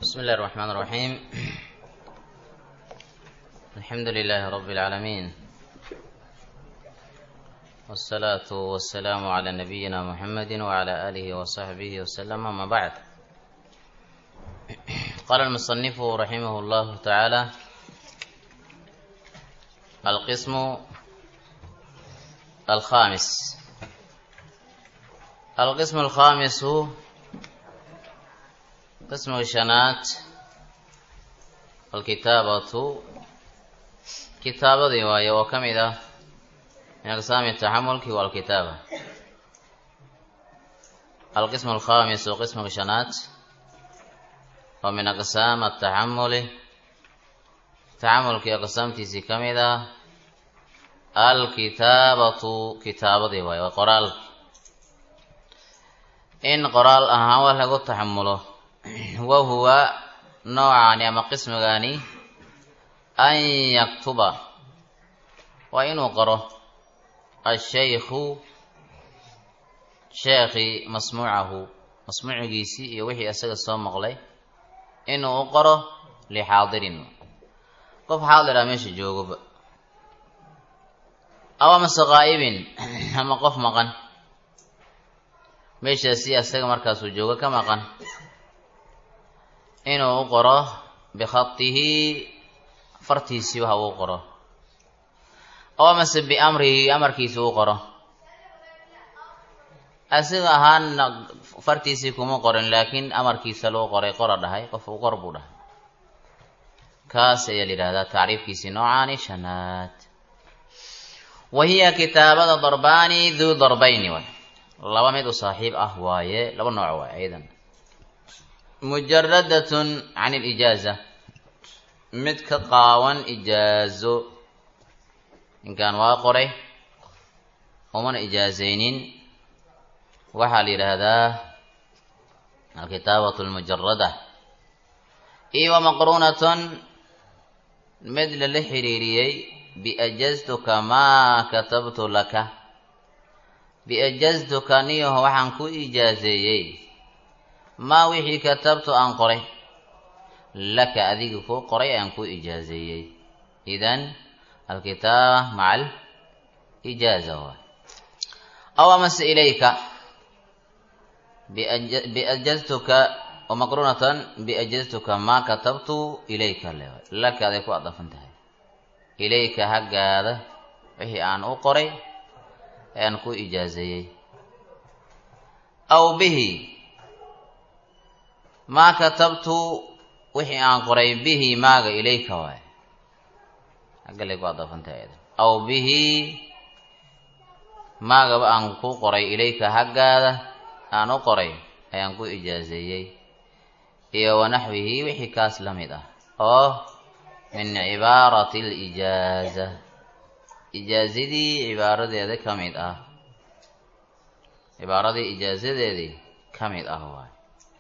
بسم الله الرحمن الرحيم الحمد لله رب العالمين والصلاة والسلام على نبينا محمد وعلى آله وصحبه وسلم أما بعد قال المصنف رحمه الله تعالى القسم الخامس القسم الخامس قسم الشنات الكتابة كتابة رواية وكمدة من أقسام التحمل والكتابة القسم الخامس قسم الشنات ومن أقسام التحمل تحمل كي أقسام تيسي كمدة الكتابة كتابة رواية وقرال إن قرال أها ولا تحمله wahuwa noocaani ama qismigaani an yaktuba waa inuu qoro ashaykhu sheekhi masmuucahu masmuucigiisii iyo wixii isaga soo maqlay inuu u qoro lixaadirin qof xaadira meesha joogoba aw amase qaa'ibin ama qof maqan meeshaasi isaga markaasuu joogo ka maqan inuu u qoro bikhatihi fartiisii waxa uu qoro oo amase biamrihi amarkiisi u qoro asiga ahaana fartiisii kuma qorin laakiin amarkiisa loo qoray qora dhahay qof uu qor buu dhahay kaas ayaa la yidhahdaa tacriifkiisii noocaani shanaad wa hiya kitaabada darbaani duu darbayni waay laba mid u saaxiib ah waaye laba nooc waay aydan mujaradatun can ilijaaza mid ka qaawan ijaazo ninkan waa qoray umana ijaazaynin waxaa la yidhaahdaa alkitaabatu almujarada iyo wa maqruunatun mid lala xiriiriyey biajaztuka maa katabtu laka biajaztuka niyaho waxaan ku ijaazeeyey maa wixii katabtu aan qoray laka adiga kuu qoray aan ku ijaazeeyey idan alkitaaba maca alijaaza waay aw amase ilayka biajaztuka wamaqruunatan biajaztuka maa katabtu ilayka le laka aday ku adafan tahay ilayka haggaada wixii aan u qoray ee aan ku ijaazeeyey aw bihi maa katabtu wixii aan qoray bihi maaga ilayka waay aggalay ku adafantay aw bihi maagaba aan ku qoray ilayka haggaada aan u qoray ayaan ku ijaazeeyey iyo wanaxwihi wixii kaas la mid ah oo min cibaarati alijaaza ijaazadii cibaaradeeda ka mid ah cibaaradii ijaazadeedii ka mid ah waay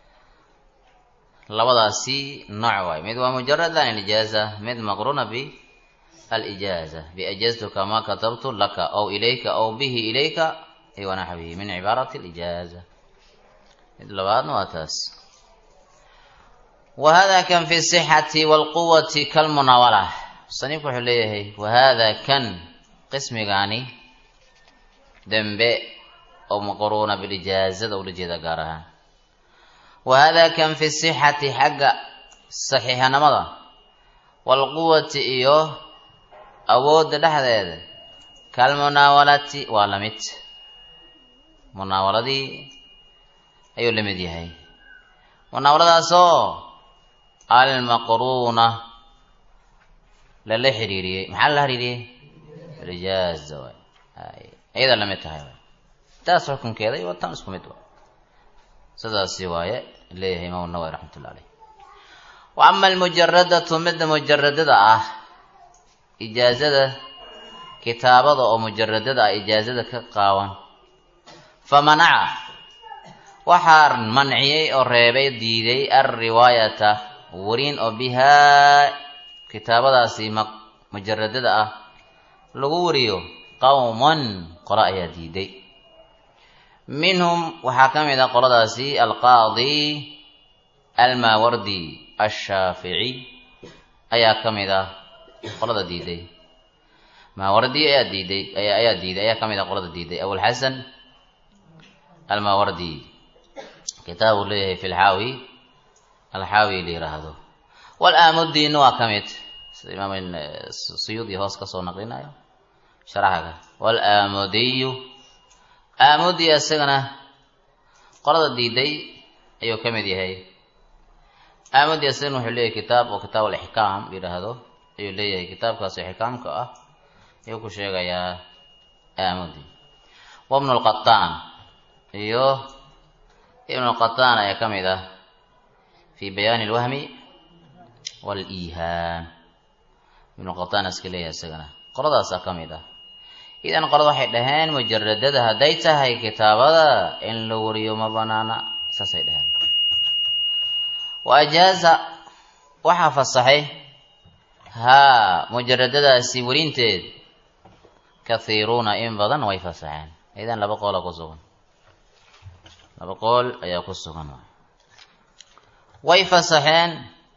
labadaasi nooc waay mid waa mujarada an ilijaaza mid maqruuna bi alijaaza biajaztuka maa katabtu laka aw ilayka aw bihi ilayka ay wanaxwihi min cibaarati alijaaza mid labaadna waa taas wahada kan fi sixati walquwati kalmunaawala musanifku wuxuu leeyahay wahada kan qismigaani dembe oo maqruuna bilijaazada ula jeeda gaar ahaan wahada kan fi sixati xagga saxiixanimada waalquwati iyo awoodda dhexdeeda kalmunaawalati waa la mid munaawaladii ayuu la mid yahay munaawaladaasoo almaqruuna lala xiriiriyey maxaa lala xiriiriyey rijaaza waay ayadaa la mid tahay taas xukunkeeda iyo tan isku mid wa sidaasi waaye leeyahay imaam nawawi raxmatullah aleyh wa ama almujaradatu midda mujaradada ah ijaazada kitaabada oo mujaradada ah ijaazada ka qaawan fa manaca waxaa manciyey oo reebay diiday alriwaayata wariin oo bihaa kitaabadaasi mujaradada ah lagu wariyo qowman qolo ayaa diiday minhum waxaa ka mid ah qoladaasi alqaadi almaawardi ashaafici ayaa ka mid ah qolada diiday maawardi ayaa diiday ayaa diiday ayaa ka mid ah qolada diiday abulxasan almaawardi kitaab uu leeyahay fi lxaawi alxaawi la yiraahdo walaamuddiina waa ka mid sida imaam suyuudi hoos ka soo naqlinayo sharaxaga walaamudiyu aamudi isagana qolada diiday ayuu ka mid yahay aamudi isagana wuxuu leeyahay kitaab oo kitaab alixkaam yidhaahdo ayuu leeyahay kitaabkaasi xikaamka ah ayuu ku sheegayaa aamudi wabnu lqataan iyo ibnu lqataan ayaa ka mid ah fi bayaani alwahmi waliihaam ibnu qataan iska leeyahay isagana qoladaasaa ka mid ah idan qolada waxay dhaheen mujaradada hadday tahay kitaabada in la wariyo ma banaana saasay dhaheen wa ajaaza waxaa fasaxay haa mujaradadaasi warinteed kathiiruuna in badan way fasaxeen idan laba qoola ku sugan laba qool ayaa ku sugan way fasaxeen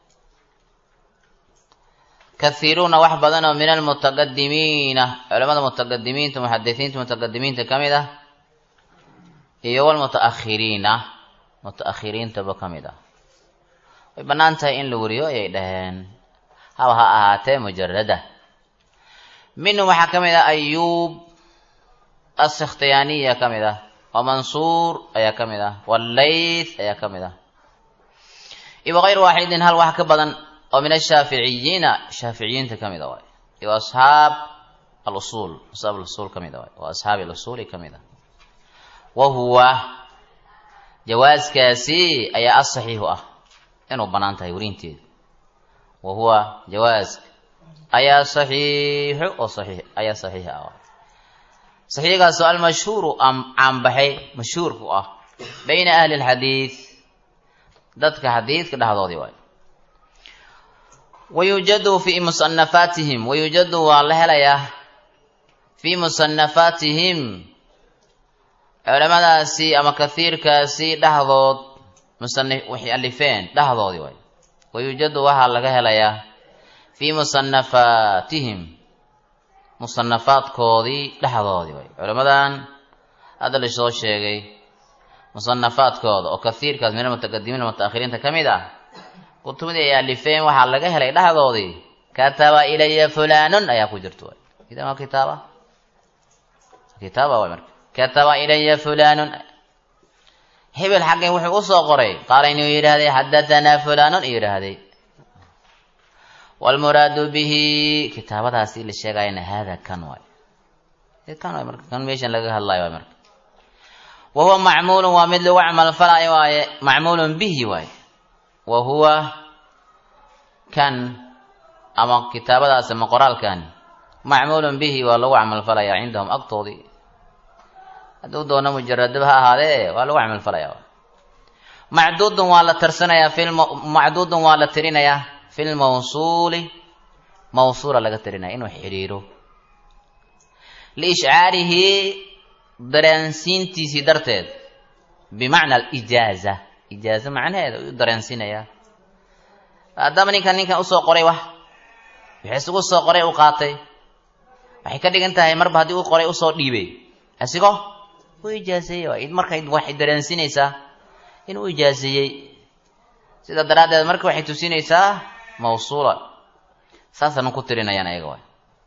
kathiiruuna wax badan oo min almutaqadimiina culamada mutaqadimiinta muxadisiinta mutaqadimiinta ka mid ah iyo walmutaakhiriina mutaakhiriintaba ka mid ah way bannaan tahay in la wariyo ayay dhaheen haba ha ahaatee mujarada minhum waxaa ka mid ah ayuub asikhtiyaaniya ka mid ah wa mansuur ayaa ka mid ah wallayth ayaa ka mid ah iyo wagayr waaxidin hal wax ka badan oo min ashaaficiyiina shaaficiyiinta ka mid a waay iyo asxaab alusuul asxaab alusuul ka mid a waay oo asxaabi alusuuli ka mid ah wa huwa jawaaskaasi ayaa asaxiixu ah inuu bannaan tahay werinteedu wa huwa jawaaska ayaa saxiixu oo saxiix ayaa saxiix ah waay saxiixgaasoo almashhuuru caanbaxay mashhuurku ah bayna ahli alxadiid dadka xadiidka dhexdoodii waay wayujadu fi musanafaatihim wayujadu waa la helayaa fii musanafaatihim culamadaasi ama kasiirkaasi dhexdood musani waxay alifeen dhexdoodii waay wayujadu waxaa laga helayaa fii musanafaatihim musanafaadkoodii dhexdoodii waay culamadan hadda la soo sheegay musanafaadkooda oo kasiirkaas min almutaqadimiin mutaakhiriinta ka mid ah kutubadii ay alifeen waxaa laga helay dhexdoodii kataba ilaya fulanun ayaa ku jirta way idan waa kitaaba kitaaba way marka kataba ilaya fulanun hebel xaggay wuxuu usoo qoray qaala inuu yidhaahday xadatanaa fulanun yidhaahday waalmuraadu bihi kitaabadaasi la sheegayana hada kan waay kan waay marka kan meeshan laga hadlayo waay marka wa huwa macmuulun waa mid lagu camal falaayo waaye macmuulun bihi waaye wa huwa kan ama kitaabadaas ama qoraalkan macmuulun bihi waa lagu camalfalayaa cindahum agtoodii hadduu doono mujaradaba ha ahaadee waa lagu camalfalayaa macduudun waa la tirsanayaa macduudun waa la tirinayaa fi lmawsuuli mawsuula laga tirinaya inuu xidhiiro liishcaarihi dareensiintiisii darteed bimacna alijaaza ijaazo macnaheeda u dareensiinayaa haddaba ninkan ninkan usoo qoray wax wixii isugu soo qoray u qaatay waxay ka dhigan tahay marba haddii u qoray usoo dhiibay asigo u ijaaseeyey waay markay waxay dareensinaysaa inuu ijaaseeyey sida daraaddeed marka waxay tusinaysaa mawsuula saasanu ku tirinayaan ayaga waay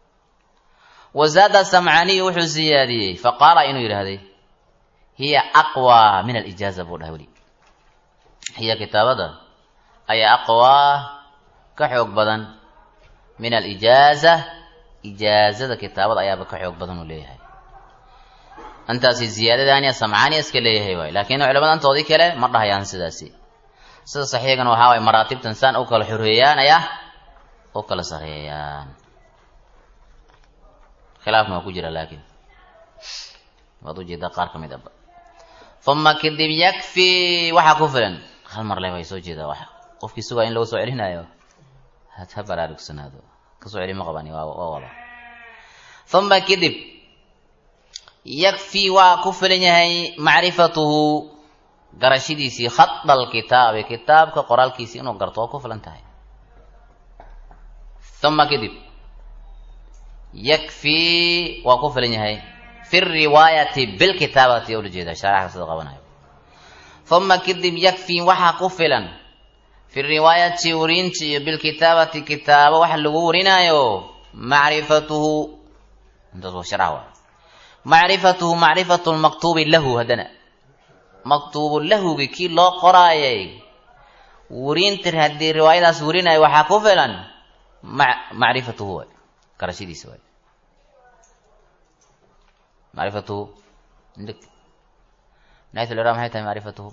wazaada samcaaniyu wuxuu siyaadiyey faqaala inuu yidhaahday hiya aqwa min alijaaza buu dhahay weli hiya kitaabada ayaa aqwaa ka xoog badan min alijaaza ijaazada kitaabada ayaaba ka xoog badan uu leeyahay intaasi ziyaadadaani samcaani iska leeyahay waay laakiin culamada antoodii kale ma dhahayaan sidaasi sida saxiigan waxaa waay maraatibtan saan u kala xoreeyaan ayaa u kala sareeyaan khilaafna waa ku jira laakiin waad ujeedaa qaar ka mid aba uma kadib yakfi waxaa ku filan hal mar le way soo jeedaa wax qofkii sugaa in lagu soo celinayo ha baraarugsanaado kasoo celi ma qabani waa wada uma kadib yakfi waa ku filan yahay macrifatuhu garashadiisii khada alkitaabi kitaabka qoraalkiisii inuu garto waa ku filan tahay uma kadib yakfii waa ku filan yahay fi riwaayati bilkitaabati ula jeeda shaaraxka sida qabanayo uma kadib yakfii waxaa ku filan fi riwaayati werinta iyo bilkitaabati kitaabo waxa lagu warinaayo macrifatuhu intaas waa sharax waay macrifatuhu macrifatu lmaktuubi lahu haddana maktuubu lahugi kii loo qoraayay werinta haddii riwaayadaas werinayo waxaa ku filan ma macrifatuhu waay garashadiisa waay macrifatuhu nayt lra maxay tahay macrifatuhu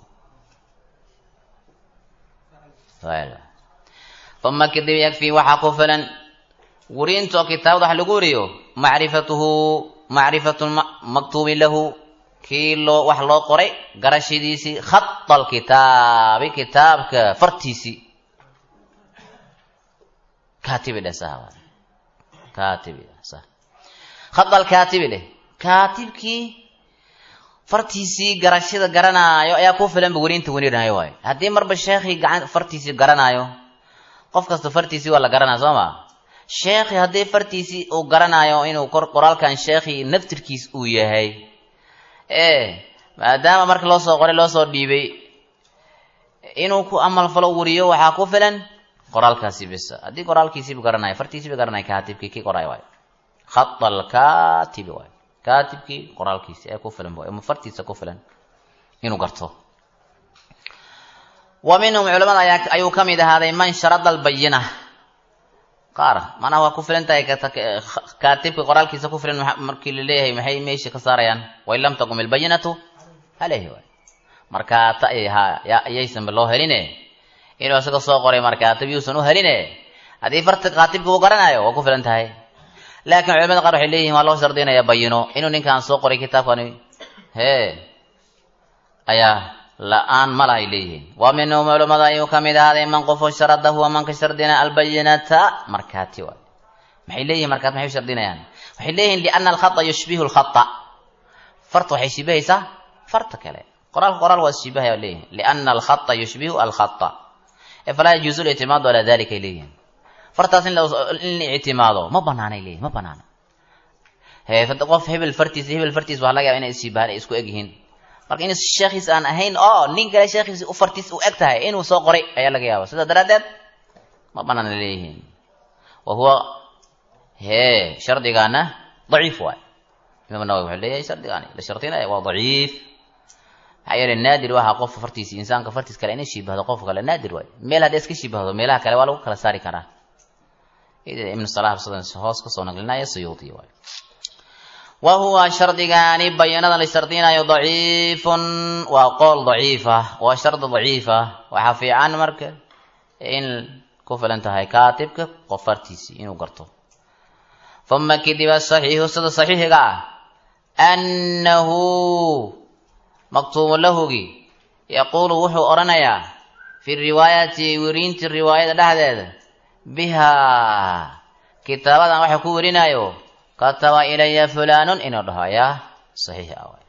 uma kadib yakfii waxaa ku filan werinta oo kitaabada wax lagu wariyo macrifatuhu macrifatu maktuubi lahu kii loo wax loo qoray garashadiisii khada alkitaabi kitaabka fartiisii kaatibi dheh saha kaatibi sa khada alkaatibi dheh kaatibkii fartiisii garashada garanaayo ayaa ku filanba werinta werinayo waayo haddii marba sheekhii gacan fartiisii garanaayo qof kasta fartiisii waa la garanaya soo ma sheekhi haddii fartiisii uu garanaayo inuu qoraalkan sheekhii naftirkiis uu yahay e maadaama marka loo soo qoray loo soo dhiibay inuu ku amalfalo wariyo waxaa ku filan qoraalkaasi bisa haddii qoraalkiisiibu garanaya fartiisiiba garanaya kaatibkii kii qoraay waayo khada alkaatibi waayo kaatibkii qoraalkiisi ee ku filan ama fartiisa ku filan inuu garto wa minhum culamada ayaa ayuu ka mid ahaaday man sharada albayina qaar macnaha waa ku filan tahay kaatibka qoraalkiisa ku filan markii laleeyahay maxay meesha ka saarayaan wain lam taqum ilbayinatu aleyhi waay markaata ayaysanba loo heline inuu isaga soo qoray markaatib yuusan u heline haddii farta kaatibka uu garanayo waa ku filan tahay laakiin culamada qaar waxay leeyihin waa loo shardinaya bayino inuu ninkaan soo qoray kitaabkani hee ayaa la-aan mala ay leeyihiin wa minhum culamada ayuu ka mid ahaaday man qofo sharadahu waa manka shardina albayinata markaati waay maxay leeyihin markaat maxay u shardinayaan waxay leeyihin liana alkhata yushbihu lkhata farta waxay shibahaysaa farta kale qoraalka qoraal waa shibahaya leeyihin liana alkhata yushbihu alkhata falaa yajuuzu lictimaadu calaa dalika ay leeyihin fartaas in la ictimaado ma banaanay leeyihin ma banaana qof hebel fartiis hebel fartiis waxaa laga yaba inay ishibahaan ay isku eg yihiin marka in sheekhiis aan ahayn oo nin kale sheekhiis u fartiis u eg tahay inuu soo qoray ayaa laga yaaba sidaa daraaddeed ma banaana leeyihiin wa huwa hee shardigaana daciif waay imaam nawawi wuxuu leeyahay shardigaani la shardinaya waa daciif maxaa yeele naadir waha qof fartiisi insaanka fartiis kale inay shibahdo qof kale naadir waay meel hadday iska shibahdo meelaha kale waa lagu kala saari karaa ibnu salah sidan hoos kasoo naqlinaya suyuudi waay wa huwa shardigaani bayanada la shardinayo daciifun waa qool daciifa waa shardi daciifa waxaa fiican marka in ku filan tahay kaatibka qof fartiisii inuu garto uma kadib asaxiixu sida saxiixiga ah annahu maktuubu lahugi yaquulu wuxuu odhanayaa fi riwaayati werinti riwaayada dhexdeeda bihaa kitaabadan waxa ku werinayo kataba ilaya fulaanun inuu dhaho ayaa saxiix ah waay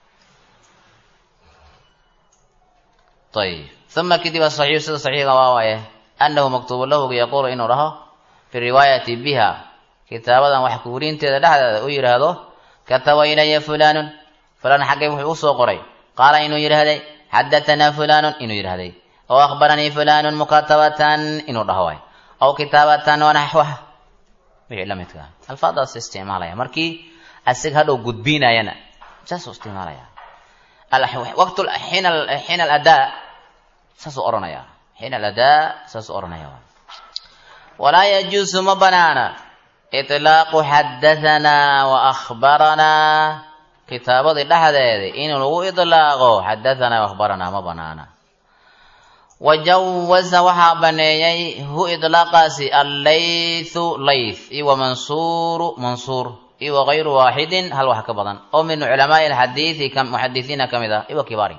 ayib uma kadib asaxiixu sida saxiixiga waa waaye annahu maktuubu lahugi yaquulu inuu dhaho fi riwaayati biha kitaabadan wax ku werinteeda dhexdeeda u yidhaahdo kataba ilaya fulaanun fulaan xaggay wuxuu u soo qoray qaala inuu yidhaahday xadatanaa fulaanun inuu yidhahday oo akhbaranii fulaanun mukatabatan inuu dhaho waay aw kitaabatan wanaxwa wixii la midka alfaadaas isticmaalaya markii asig hadhow gudbinayana saasuu isticmaalaya waqt xiina aladaa saasuu odhanaya xiina aladaa saasuu odhanaya walaa yajuusu ma banaana itlaaqu xadahanaa wa akhbaranaa kitaabadii dhexdeeda in lagu idlaaqo xadahanaa wa akhbaranaa ma banaana wajawaza waxaa baneeyey hu idlaaqaasi allaythu layth iyo wamansuuru mansuur iyo wagayru waaxidin hal wax ka badan oo min culamaai alxadiidi muxadisiina ka mid ah iwa kibaari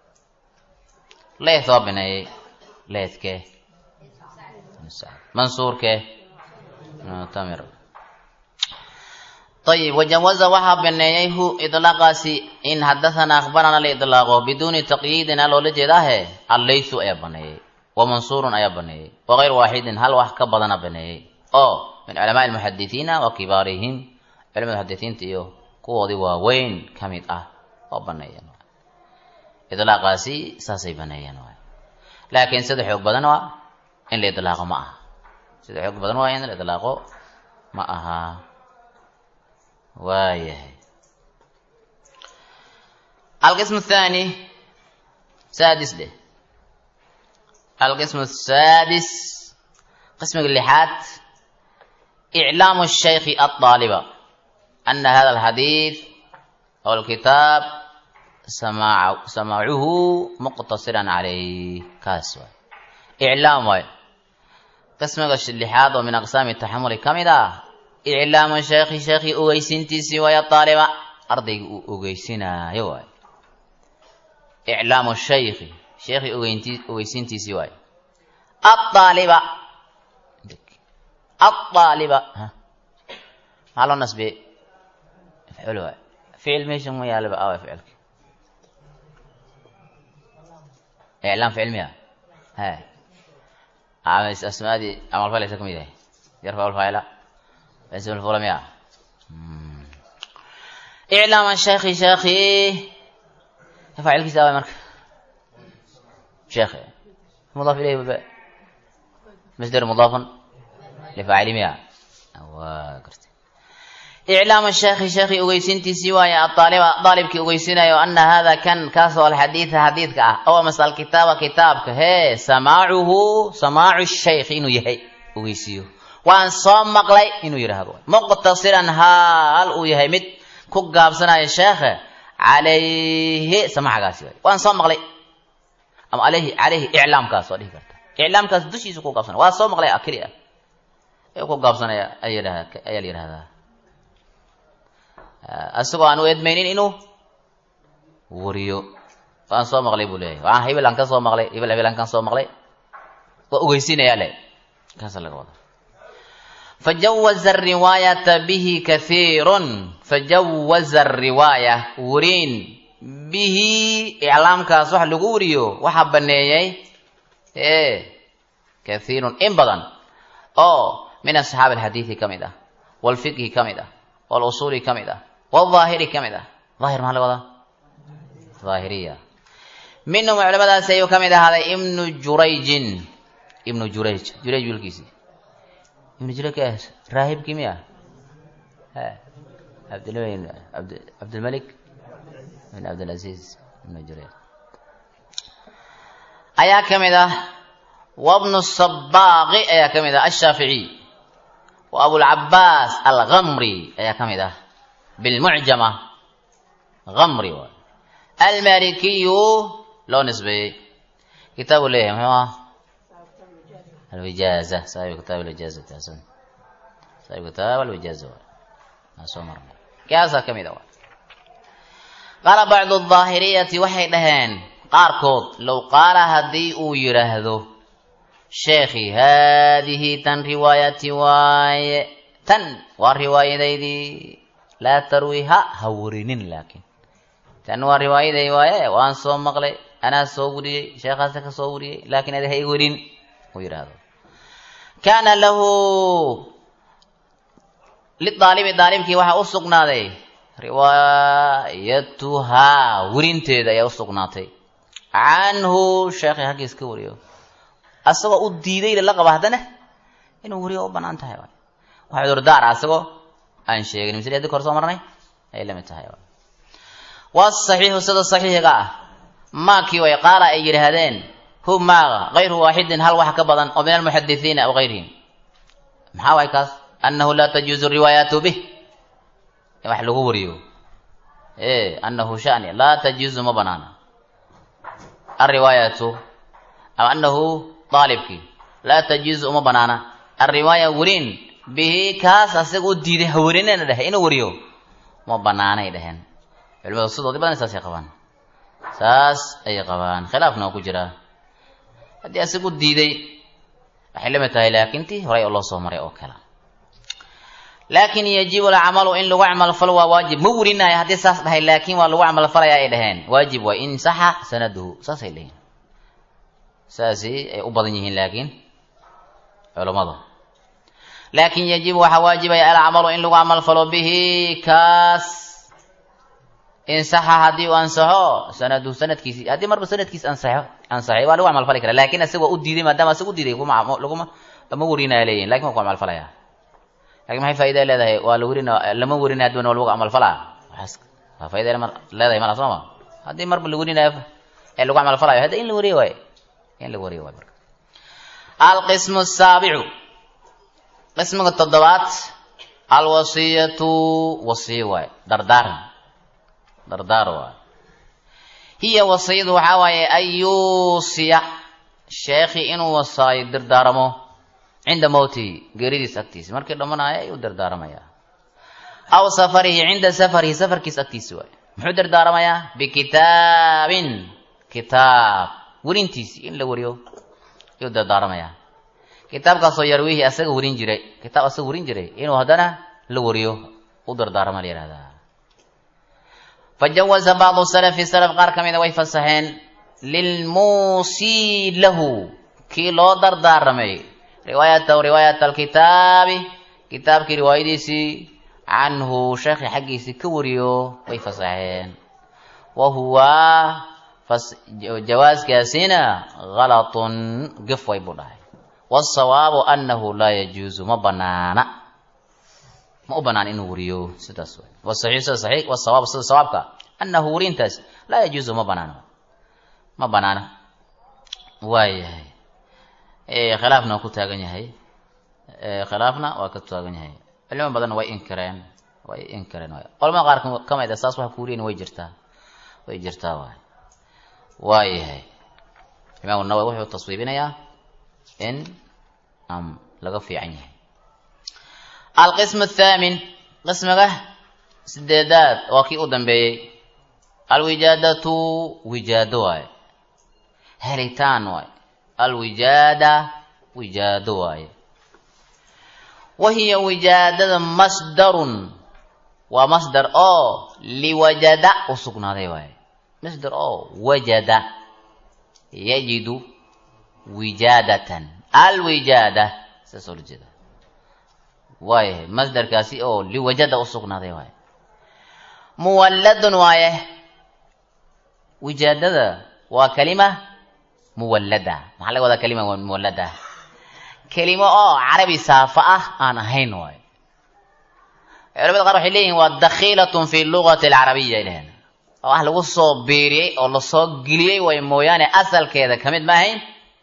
layth waa baneeyey laythke mansuurke tamir ayib wajawaza waxaa baneeyey hu idlaaqaasi in xadathana akhbarana la idlaaqo biduuni taqyiidin a loola jeedaahe allaysu ayaa baneeyey wa mansuurun ayaa baneeyey wa gayr waaxidin hal wax ka badana baneeyey oo min culamaai almuxadisiina wa kibaarihim culamada muxadisiinta iyo kuwoodii waaweyn ka mid ah oo baneeyeen idlaaqaasi saasay baneeyeen waay laakiin sida xoog badan waa in la idlaaqo ma aha sida xoog badan waa in la idlaaqo ma aha waayahay alqism athani saadis dheh alqism asaadis qismiga lixaad iclaamu shaykhi alطaaliba ana hada alxadiid aw alkitaab samaacuhu muqtasiran calayh kaas waay iclaam waay qismiga lixaad oo min aqsaami taxamuli ka mid ah iclaamu sheekhi sheekhii ogeysintiisii waaya aaliba ardayga uu ogeysinaayo waay iclaamu shaykhi sheekhii ogeynti ogeysintiisii waay aaaliba aaaliba maxaa loo nasbiyey mafcuul waay ficil meesha ma yaalaba awa ficilka iclaam ficil miya he asmaadii camalfalaysa ka mid yahay yarfa alfaacila اسم الفولم يا إعلام شيخي شيخي فاعل كتابة مرك شيخي مضاف إليه بباء مصدر مضاف لفاعل مياه وقرت إعلام الشيخ شيخي أغيسنتي سوايا الطالب طالب كي أغيسنا أن هذا كان كاسو الحديث حديث كا أو مثل الكتاب كتابك هي سماعه سماع الشيخ إنه يهي أغيسيو waan soo maqlay inuu yidhaahdo muqtasiran haal uu yahay mid ku gaabsanaya sheekhe calayhi samaxagaasi waay waan soo maqlay ama alayhi calayhi iclaamkaas waa dhihi karta iclaamkaas dushiisa ku gaabsanaya waa soo maqlay keli ah ee ku gaabsanaya ayaa la yidhahdaa isagoo aan u edmaynin inuu wariyo waan soo maqlay buu leeyahay waan hebel aan ka soo maqlay hebel hebel aan ka soo maqlay waa ogeysiinayaa le kaasa laga wada فجوز الرواية به كثير فجوز الرواية ورين به إعلام كاسوح لغوريو وحبنيي إيه كثير إن بدن أو من أصحاب الحديث كمدة والفقه كمدة والأصول كمدة والظاهر كمدة ظاهر ما هذا ظاهرية منهم علماء سيو كمدة هذا ابن جريج ابن جريج جريج بالكيسي ibnu jurayj ka raahibkii miya abdilm cabdilmalik bin cabdilcaziiz ibnu jurayj ayaa ka mid ah wabnu sabaaqi ayaa ka mid ah ashaaficiy wa abulcabaas algamri ayaa ka mid ah bilmucjama gamri waay almalikiyu loo nisbeeyey kitaabu leeyahay muxuu ah الوجازة صاحب كتاب الوجازة حسن صاحب كتاب الوجازة سومر كاسا كمي دوا قال بعض الظاهرية وحي دهان قاركود لو قال هدي او يرهدو شيخي هذه تن رواية واي تن والرواية دي لا ترويها هورين لكن تن والرواية دي واي وان صوم مقلي أنا صوري شيخ هذا صوري لكن هذا هي ورين ويرهدو kaana lahu lidaalibi daalibkii waxaa u sugnaaday riwaayatuhaa werinteeda ayaa u sugnaatay canhu sheekhay haggiis ka wariyo asagoo u diiday la qaba haddana inuu wariyo u banaan tahay wax cudurdaar ah asagoo aan sheegin misle hadii kor soo marnay ayay lamid tahay wasaxiixu sida saxiixiga ah maakii way qaala ay yidhaahdeen hu maaga kayru waaxidin hal wax ka badan oo min almuxadisiina aw gayrihim maxaa waay kaas annahu laa tajuuzu riwaayaatu bih in wax lagu wariyo e annahu shani laa tajuuzu ma banaana alriwaayatu ama annahu daalibkii laa tajuuzu uma banaana alriwaaya werin bihi kaas asaga u diiday hawarinana dhehe inuu wariyo ma banaanay dheheen culimadu sidoodii badan saasay qabaan saas ayay qabaan khilaafna oo ku jiraa haddii asagu diiday waxay lamid tahay laakiin tii horay oo loo soo maray oo kale laakin yajibu alcamalu in lagu camalfalo waa waajib ma werinayo haddii saas dhahay laakiin waa lagu camalfalaya ay dhaheen waajib waa in saxa sanaduhu saasay dhaheen saasi ay u badan yihiin laakiin culammadu laakin yajibu waxaa waajibaya alcamalu in lagu camalfalo bihi kaas in saxa haddii uu ansaxo sanaduhu sanadkiisi haddii marba sanadkiis ansaxo ansaxay waa lagu camalfali kara lakin asaga waa u diiday maadaama asaga u diiday kuma laguma lama werinaya leeyihin lakin waa ku camalfalaya lakin maxay faaidaa leedahay waa la werin lama werinaya haddiba waa lagu camalfalaa waaas waa faida leedahay mala sooma haddii marba la werinayo ee lagu camalfalayo hadda in la weriyo waayo in la weriyo waayo marka alqismu asaabicu qismiga toddobaad alwasiyatu wasiyo waayo dardaaran dardaar waayo hiya wasiyadu waxaa waaye an yuusiya sheekhi inuu wasaayo dardaaramo cinda mowtihi geeridiis agtiisa markii dhamanaaya ayuu dardaaramayaa aw safarihi cinda safarihi safarkiis agtiisa waayo muxuu dardaaramayaa bikitaabin kitaab werintiisi in la weriyo ayuu dardaaramayaa kitaabkaasoo yarwiihi asaga werin jiray kitaab asaga werin jiray inuu haddana la weriyo u dardaarama la yihahdaa fajawaza bacdu salafi salaf qaar ka mida way fasaxeen lilmuusii lahu kii loo dardaaramay riwaayatahu riwaayat alkitaabi kitaabkii riwaayadiisii canhu sheekhi xaggiisii ka wariyo way fasaxeen wa huwa jawaaskaasina halatun gef way buu dhahay wasawaabu anahu laa yajuuzu ma banaana ma u banaan inuu wariyo sidaas way wasaxiix sida saxiix wasawaab sida sawaabka anahu werintaas laa yajuuzu ma banaana ma banaana waayahay khilaafna waa ku taagan yahay khilaafna waa ka taagan yahay culimo badanna way inkireen way inkireen waay culamada qaar ka mid a saas waxa ku weriyen way jirtaa way jirtaa waay waayahay imaamu nawawi wuxuu taswiibinayaa in am laga fiican yahay alqism athaamin qismiga sideedaad waa kii u dambeeyey alwijaadatu wijaado waaye helitaan waaye alwijaada wijaado waaye wa hiya wijaadada masdarun waa masdar oo liwajada u sugnaaday waaye masdar oo wajada yajidu wijaadatan alwijaada saas oo la jeeda waayahay masdarkaasi oo liwajada u sugnaaday waaye muwalladun waaye wijaadada waa kalima muwallada maxaa laga wadaa kalima muwallada kelimo oo carabi saafa ah aan ahayn waayo culamada qaar waxay leeyihin waa dakhiilatun fi lugati alcarabiya ay dhaheen oo wax lagu soo biiriyey oo lasoo geliyey way mooyaane asalkeeda ka mid ma ahayn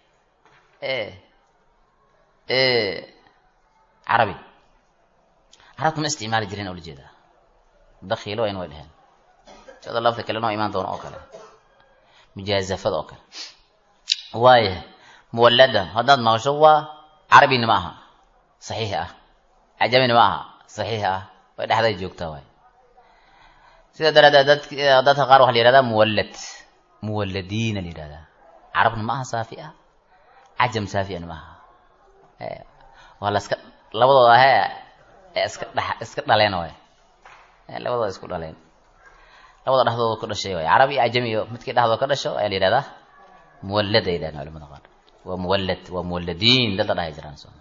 carabi carabta ma isticmaali jirin oo la jeedaa dakhiilo in way dheheen sida lafta kale noo imaan doono oo kale mujaazafada oo kale waayahay muwallada haddaad maqasho waa carabina ma aha saxiix ah cajamina ma aha saxiix ah way dhexday joogtaa waay sida daraadeed dad dadka qaar waxa la yihahdaa muwallad muwalladiina la yihahdaa carabna ma aha saafi ah cajam saafiana ma aha waa la iska labadooda ahe ee iska dha iska dhaleen waay labadooda isku dhaleen labada dhexdooda ku dhashay waay carabi iyo cajami iyo midkii dhexdooda ka dhasho ayaa la yihahdaa muwallad ay yidhahdeen culamada qaar waa muwallad waa muwalladiin dada dhahay jiraan soo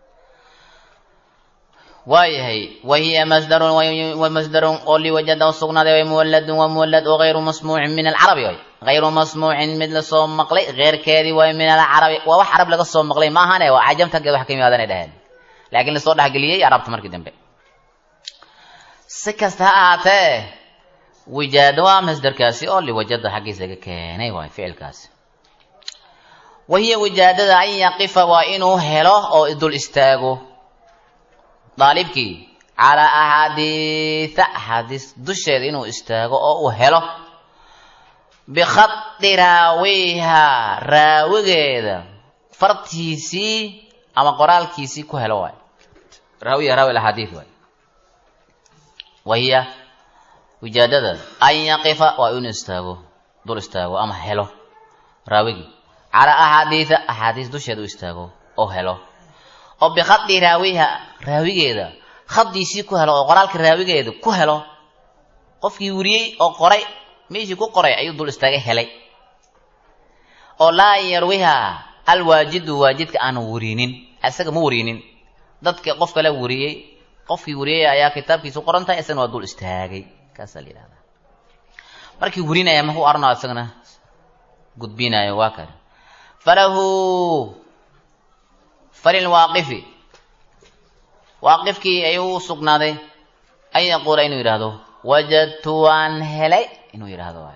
waayahay wahiya masdarun wa masdarun oo liwajada u sugnaaday way muwalladun waa muwallad oo gayru masmuucin min alcarabi way gayru masmuucin mid lasoo maqlay keyrkeedii way min alcarabi waa wax carab laga soo maqlay ma ahane waa cajamta geed wax ka yimaadanay dhaheen laakiin lasoo dhexgeliyey carabta markii dambe si kasta ha ahaatee wijaado waa masdarkaasi oo liwajada xaggiisa laga keenay waay ficilkaasi wahiya wijaadada an yaqifa waa inuu helo oo dul istaago daalibkii calaa axaadiisa axaadiis dusheeda inuu istaago oo uu helo bikhadi raawiha raawigeeda fartiisii ama qoraalkiisii ku helo waay raawiya raawi axaadiis waay wahiya wijaadada an yaqifa waa inuu istaago dul istaago ama helo raawigii calaa axaadiisa axaadiis dusheeda u istaago oo helo oo bikhadi raawiha raawigeeda khadiisii ku helo oo qoraalka raawigeedu ku helo qofkii weriyey oo qoray meeshii ku qoray ayuu dul istaagay helay oo laa yarwiha alwaajidu waajidka aanu werinin isaga ma werinin dadka qof kale weriyey qofkii weriyey ayaa kitaabkiisu qoran tahay isagana waa dul istaagay kaasaa la yidhahdaa markii werinaya maku arno isagana gudbinayo waa kan falahu falilwaaqifi waaqifkii ayuu u sugnaaday an yaquula inuu yidhaahdo wajadtu waan helay inuu yidhaahdo waay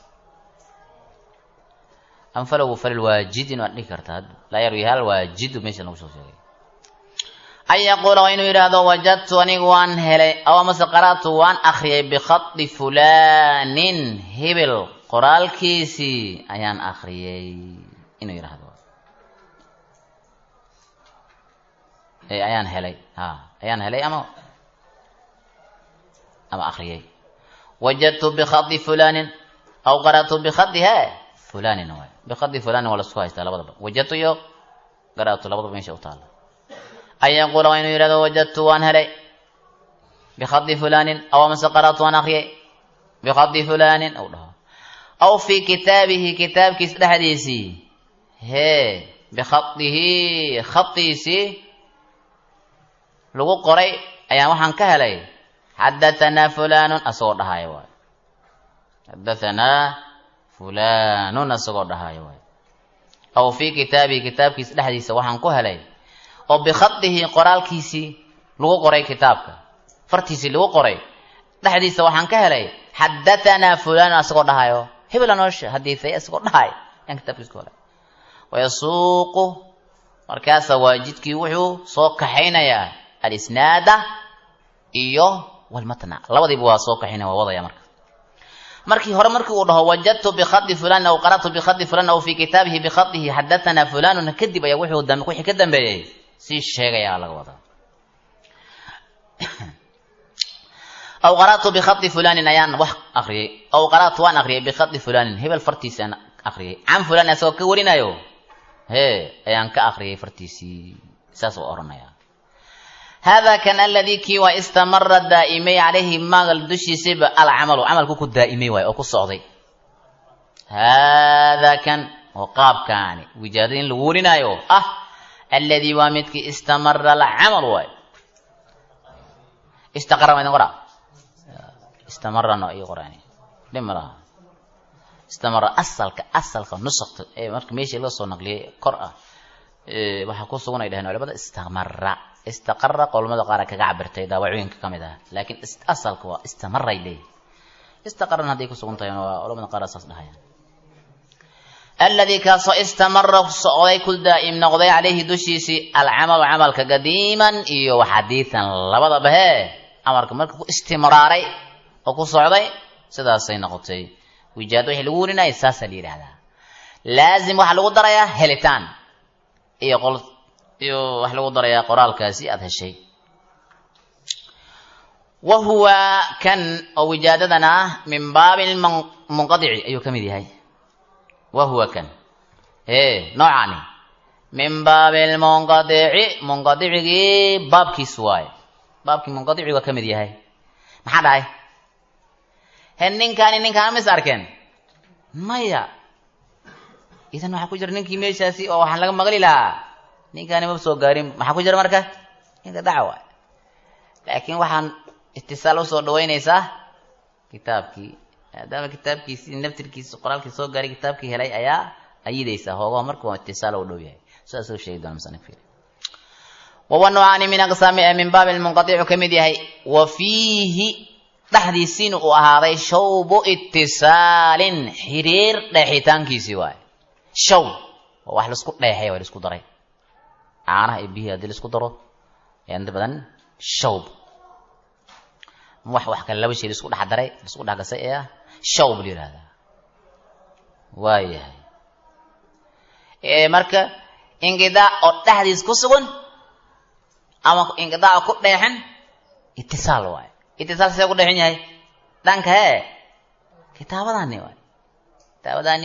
am falahu falilwaajidin waad dhihi kartaa laa yarwi hal waajidu meesha lagu soo sheegay an yaquula waa inuu yidhaahdo wajadtu anigu waan helay aw amase qara'tu waan akriyay bikhadi fulaanin hebel qoraalkiisii ayaan akriyay inuu yidhaahdo ayaan helay ha ayaan helay ama ama akriyay wajadtu bikhadi fulaanin aw qara'tu bikhadi he fulaanin waay bikhadi fulaanin waa lasku haystaa labadaba wajadtu iyo qara'tu labadaba meesha u taala an yaquula waa inuu yidhahdo wajadtu waan helay bikhadi fulaanin aw amase qara'tu waan akriyay bikhadi fulaanin ou dhaho aw fii kitaabihi kitaabkiis dhexdiisii hee bikhadihi khadiisii lagu qoray ayaan waxaan ka helay xadatanaa fulanun asagoo dhahaayo waay xadatanaa fulanun asagoo dhahaayo waay aw fii kitaabihi kitaabkiisa dhexdiisa waxaan ku helay oo bikhadihi qoraalkiisii lagu qoray kitaabka fartiisii lagu qoray dhexdiisa waxaan ka helay xadatanaa fulanun asagoo dhahaayo hebela noo hadiisay asagoo dhahay ayaan kitaabkiisa ku helay wayasuuqu markaasa waajidkii wuxuu soo kaxaynayaa alisnaada iyo walmatna labadiiba waa soo kaxaynaya waa wadaya marka markii hore markii uu dhaho wajadtu bikhadi fulan aw qara'tu bikhadi fulan aw fii kitaabihi bikhadihi xadatanaa fulanun kadib ayaa wuxuu dambe wixii ka dambeeyey sii sheegayaa laga wadaa aw qara'tu bikhadi fulanin ayaan wax akriyay aw qara'tu waan akriyay bikhadi fulanin hebel fartiisi aan akriyay can fulan asagoo ka warinayo hee ayaan ka akriyay fartiisii saas u oranaya hada kan aladii kii waa istamara daa'imay calayhi maagal dushiisaba alcamalu camalku ku daa'imay waay oo ku socday hada kan oo qaabkaani wijaadada in lagu warinaayo ah aladii waa midkii istamara alcamal waay istaqara ma idin qoraa istamarano iyo qoraani dhib ma laha istamara asalka asalka nusakta ee marka meeshii laga soo naqliyay kor ah waxaa ku sugan ay dhaheen culimada istamara istaqara qolmada qaar kaga cabirtay daawacooyinka ka mid ah laakiin asalka waa istamaray leeyihi istaqarana hadday ku sugan tahay waa culamada qaar saas dhahayaan alladii kaasoo istamara socday ku daa'im noqday calayhi dushiisii alcamalu camalka qadiiman iyo waxadiitan labadaba hee amarka marka ku istimraaray oo ku socday sidaasay noqotay wijaad wixii lagu warinaya saasaa la yidhahdaa laazim waxaa lagu darayaa helitaan iyo qol iyo wax lagu darayaa qoraalkaasi aada heshay wa huwa kan oo wijaadadan ah min baabi munqadici ayuu ka mid yahay wa huwa kan e noocani min baabi lmunqadici munqadicigii baabkiis waaye baabkii munqadici waa ka mid yahay maxaa dhahay he ninkaani ninkaana mis arkeen maya idan waxaa ku jira ninkii meeshaasi oo waxaan laga maqli lahaa ninkaani ma soo gaarin maxaa ku jira marka ninka dhaca waay laakiin waxaan itisaal usoo dhaweynaysaa kitaabkii maadaama kitaabkiisii naftirkiisi qoraalkii soo gaaray kitaabkii helay ayaa ayidaysaa hoogaho marka waa itisaal u dhow yahay sidaasuu sheegi doona musanif fiiri wawa nuucaani min aqsaami ee min baabi lmunqadicu ka mid yahay wa fiihi dhexdiisiina uu ahaaday shawbu itisaalin xiriir dheexitaankiisii waay shaw waa wax laisku dheexay waa laisku daray caanaha iyo biyihii haddii laisku daro inta badan shawb wax wax kale laba shay laisku dhex daray laisku dhex gasay ayaa shawb la yihahdaa waayahay marka inqidaac oo dhexdiis ku sugan ama inqidaaca ku dheexan itisaal waay itisaal see ku dheexan yahay dhanka hee kitaabadani waay kitaabadani